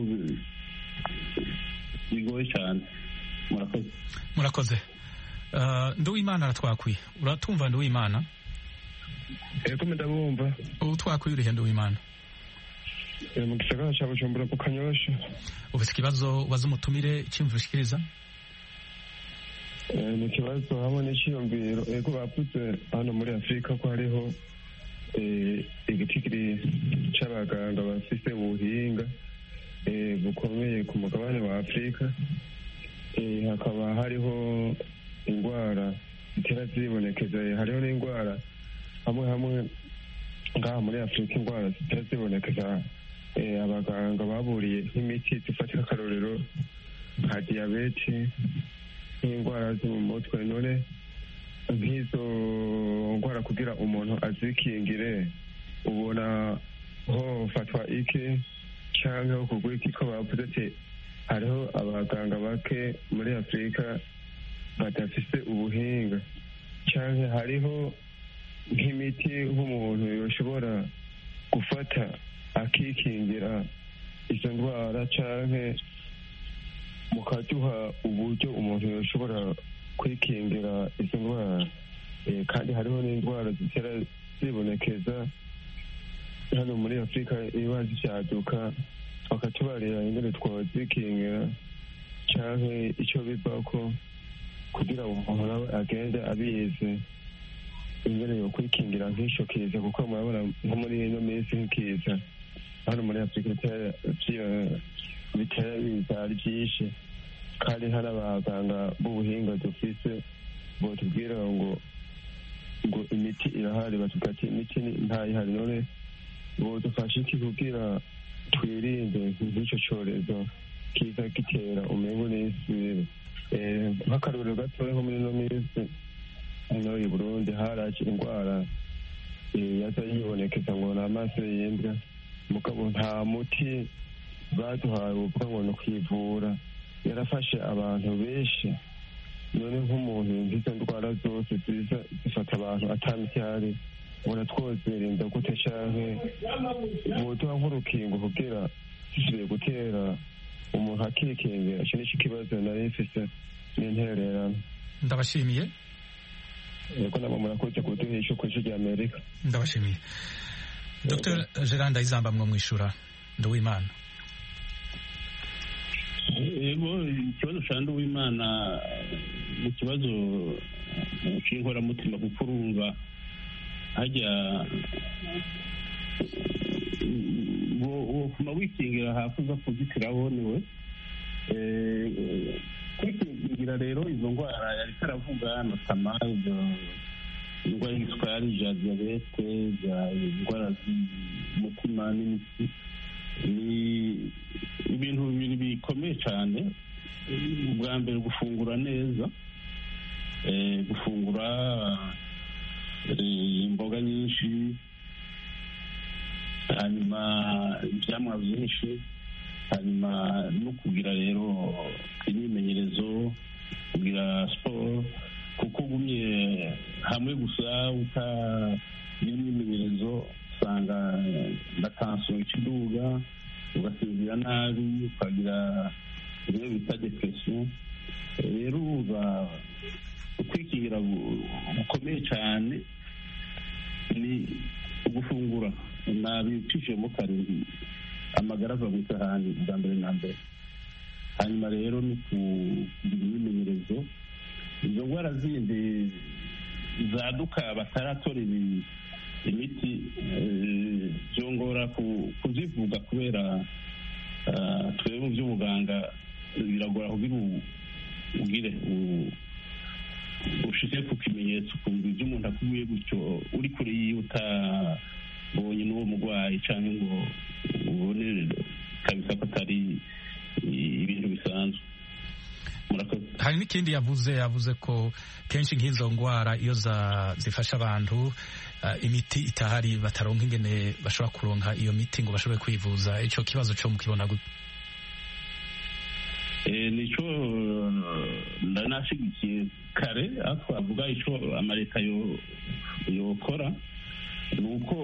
bigoye cyane murakoze murakoze nduwimana aratwakwiye uratumva nduwimana ego ndabumva ubu twakwiye urihe nduwimana mu gisagara cya bujumbura ku kanyosha ufite ikibazo ubaza umutumire icyumviro ushikiriza ni ikibazo hamwe n'icyiyumviro ego bavuze hano muri afurika ko hariho igitigiri cy'abaganga bafite ubuhinga bukomeye ku mugabane wa afurika eh, hakaba hariho indwara zitera zibonekeza hariho n'indwara hamwe hamwe ngaha muri afurika indwara zitera zibonekeza eh, abaganga baburiye nk'imiti zifatira akarorero nka diyabete nk'indwara zo mu mutwe none nk'izo ndwara kugira umuntu azikingire ubona hofatwa iki cyangwa ho kugwa iki ko bavuze ati hariho abaganga bake muri afurika badafise ubuhinga cyangwa hariho nk'imiti nk'umuntu yoshobora gufata akikingira izo ndwara cyangwa mukaduha uburyo umuntu yoshobora kwikingira izo ndwara Eh, kandi hariho n'indwara zitera zibonekeza hano muri afurika iba zicyaduka bakatubarira ingene twozikingira cyangwa icyo bivako kugira ngo umuntu nawe agende abizi ingene yo kwikingira nk'icyo kiza kuko murabona nko muri ino minsi nk'ikiza hano muri afurika bitera vyi- bitera biza ari byinshi kandi hari abaganga b'ubuhinga dufise botubwira ngo ngo imiti irahari batubwira ati imiti ni- ntayihari none bodufasha iki kugira twirinde nk'icyo cyorezo kiza gitera umengo n'isi Eh, nk'akarorero gatoya nko muri ino minsi hano i burundi haraje indwara eh, yaza yibonekeza ngo ni amaso y'imbwa mugabo nta muti baduhaye uvuga ngo ni ukwivura yarafashe abantu benshi none nk'umuntu nk'izo ndwara zose ziza zifata abantu atamiti ihari ubona twozirinda gute canke boduha nk'urukingo kugira zisubiye gutera umuntu akikingira ico nico kibazo nari mfise n'intererano ndabashimiye yego nabo murakoze kuduha ico kw'isho rya amerika ndabashimiye dr gerard ndayizamba mwo mwishura nduwimana yego ikibazo cya nduwimana ni ikibazo cy'inkoramutima kuko urumva hajya wokuma wikingira hafi uza kuzitira wonewe kwikingira rero izo ndwara yari karavuga notama izo indwara y'isukari za diyabete za indwara z'umutima n'imitsi ni ibintu bibiri bikomeye cyane ubwa mbere gufungura neza eh, gufungura eh, imboga nyinshi hanyuma ibyamwa byinshi hanyuma no kugira rero imyimenyerezo kugira siporo kuko ugumye hamwe gusa utagira imyimenyerezo usanga na tansiyo ikiduga ugasinzira nabi ukagira bimwe bita depresiyo rero uba ukwikingira gukomeye cyane ni ugufungura nabicishijemo karindwi amagara ava mu isahani bwa mbere na mbere hanyuma rero ni kugira imyimenyerezo izo ndwara zindi zaduka bataratora imiti byongora kuzivuga kubera twebwe mu by'ubuganga biragora kugira ugire ushyize ku kimenyetso ukumva ibyo umuntu akubwiye gutyo uri kure yiwe utabonye n'uwo murwayi cyangwa ngo ubone kabisa ko atari ibintu bisanzwe hari n'ikindi yavuze yavuze ko kenshi nk'izo ndwara iyo zifasha abantu imiti itahari bataronka ingene bashobora kuronka iyo miti ngo bashobore kwivuza icyo kibazo cyo mukibona gute nicyo ndanashyigikiye kare aho twavuga icyo amaleta yokora ni uko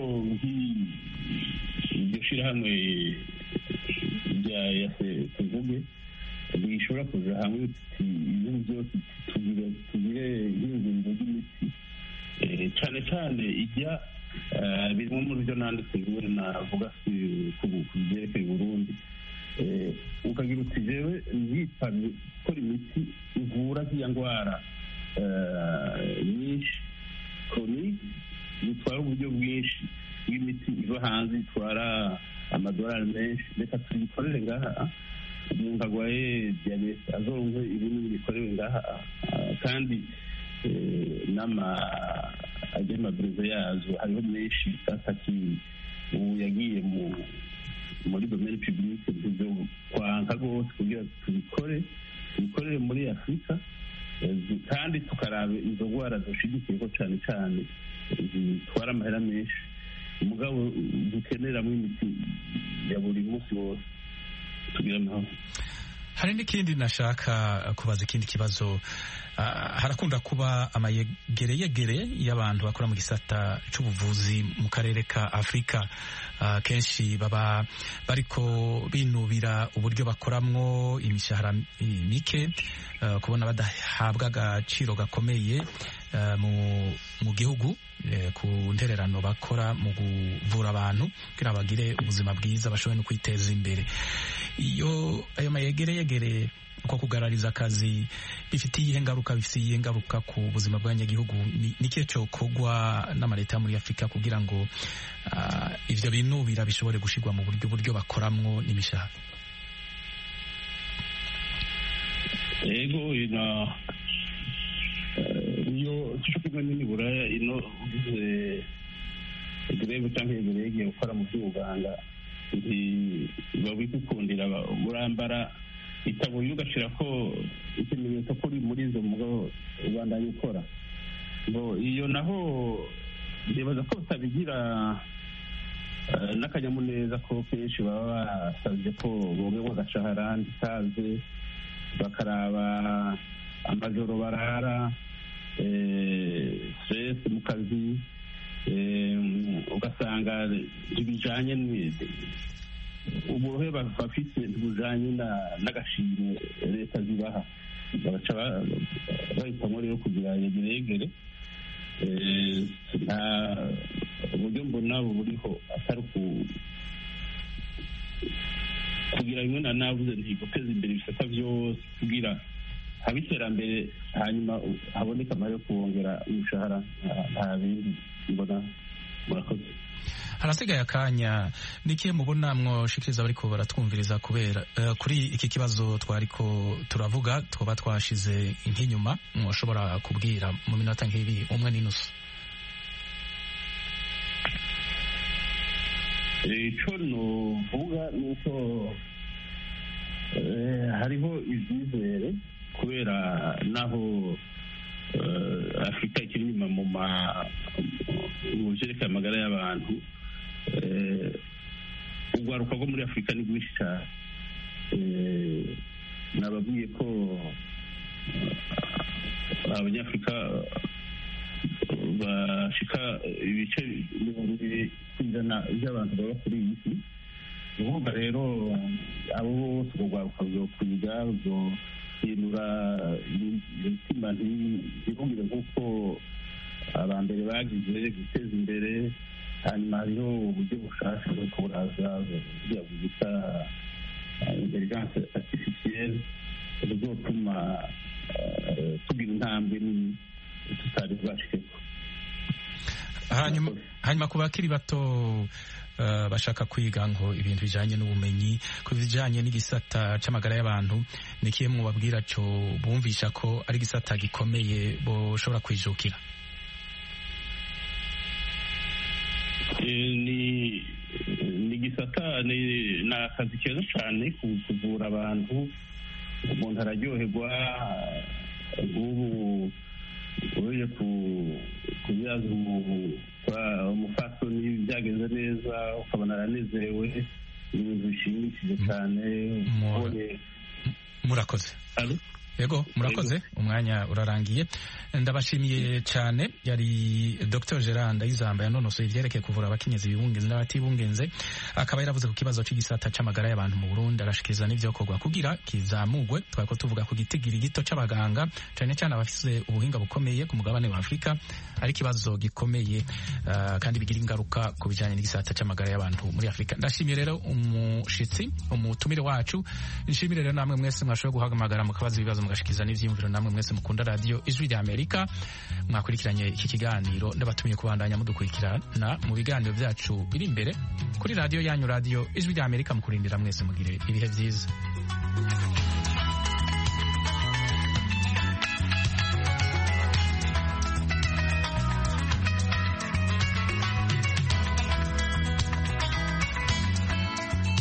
iryo shyirahamwe rya yase tuvuge bishobora kuza hamwe ibihugu byose tugire nk'ingingo ry'imiti cyane cyane ijya birimo muri byo nanditse biwe navuga ku byerekeye Burundi ukagira uti jewe nyitabye gukora imiti ivura z'iya ndwara nyinshi koronike zitwara uburyo bwinshi bw'imiti iva hanze itwara amadolari menshi reka tuyikorere ngaha umuntu arwaye diyabete azoronke ibinini bikorewe ngaha ah, kandi eh, n'ama agemaburizo yazo hariho menshi atakiwe ubu yagiye mu muri domene publique byo kwanka rwose kugira tubikore tubikorere muri afurika eh, zi- kandi tukaraba izo ndwara dushigikiyeko cyane cyane zitwara amahera menshi umugabo dukeneramo imiti ya buri munsi wose tugira amahoro hari n'ikindi nashaka kubaza ikindi kibazo Ah, harakunda kuba amayegereyegere y'abantu bakora mu gisata c'ubuvuzi mu karere ka afurika Ah, kenshi baba bariko binubira uburyo bakoramwo imishahara mi- mike ah, kubona badahabwa agaciro gakomeye ah, mu, mu gihugu eh, ku ntererano bakora mu kuvura abantu kugira bagire ubuzima bwiza bashobore no kwiteza imbere iyo ayo mayegereyegere uko kugarariza akazi bifitiye iyihe ngaruka bifitiye iyihe ngaruka ku buzima bw'abanyagihugu ni ni ikihe cyokorwa n'amaleta yo muri afurika kugira ngo ah, ivyo binubira bishobore gushirwa mu buryo buryo bakoramwo n'imishahara ego ino eh, iyo cyo kimwe n'imiburaya ino ugize greve cyangwa yegere yagiye gukora mu by'ubuganga babikukundira urambara itaburiye ugashira ko ikimenyetso ko uri muri izo mugabo ubandanya ukora ngo iyo naho ndibaza ko batabigira eh, n'akanyamuneza ko kenshi baba basabye ko bongerwa agashahara ndikaze bakaraba amajoro barara eh, stress mu kazi eh, ugasanga ntibijanye ni- uburohe ba- bafise ntibujanye na- n'agashimwe leta zibaha bagaca ba- bahitamwo rero kugira yegeregere Eh, nta uburyo mbona buriho atari ku kugira bimwe na navuze nti guteza imbere ibisata byose kugira haba iterambere hanyuma haboneka amahera yo kubongera umushahara nta- nta bindi mbona murakoze harasigaye akanya nikihe mubona mwoshikiriza bariko baratwumviriza kubera eh, kuri iki kibazo twariko turavuga twoba twashize nk'inyuma mwoshobora kubwira mu minota nk'ibiri umwe n'inusu icyo nuvuga ni uko eh, hariho ibyizere kubera naho eh, afurika ikiri inyuma mu ma- mu byerekeye amagara y'abantu eh, urwaruka rwo muri afurika ni rwinshi cyane Eh, nababwiye ko eh, abanyafurika bashika ibice mirongo ibiri ku ijana by'abantu baba kuri iyi si ni ukuvuga rero abo bose urwo rwaruka ruzokwiga ruzohindura imitima ntibumvire nk'uko abambere bagize guteza imbere hanyuma hariho uburyo bushasha bwo kuburaza buriya bwita intelligence artificielle buzotuma eh, tugira intambwe nini tutari bwashikeko hanyuma hanyuma ku bakiri bato eh, bashaka kwiga ngo ibintu bijanye n'ubumenyi ku bijanye n'igisata c'amagara y'abantu ni kihe mubabwira co bumvisha ko ari igisata gikomeye boshobora kwijukira Eh, ni ni igisata ni ni akazi keza cyane ku- kuvura abantu umuntu araryoherwa nk'ubu uje kubyaza umufasoni byagenze neza ukabona aranezerewe ni ibintu bishimishije cyane ubonye murakoze yego murakoze umwanya urarangiye ndabashimiye cyane yari dr gerard ndayizamba yanonosoye ibyerekeye kuvura abakenyezi bibungenze n'abatibungenze akaba yaravuze ku kibazo cy'igisata c'amagara y'abantu mu burundi arashikiriza n'ivyokorwa kugira kizamugwe twariko tuvuga ku gitigiri gito c'abaganga cane cyane abafise ubuhinga bukomeye ku mugabane wa afurika ari ikibazo gikomeye uh, kandi bigira ingaruka ku bijanye n'igisata c'amagara y'abantu muri afurika ndashimiye rero umushitsi umutumire wacu nshimire rero namwe mwese mwashoboye guhamagara mukabaza ibibazo mugashikiza n'ivyiyumviro namwe mwese mukunda radio ijwi rya amerika mwakurikiranye iki kiganiro ndabatumiye kubandanya mudukurikirana mu biganiro vyacu biri imbere kuri radio yanyu radio ijwi rya amerika mukurindira mwese mugire ibihe vyiza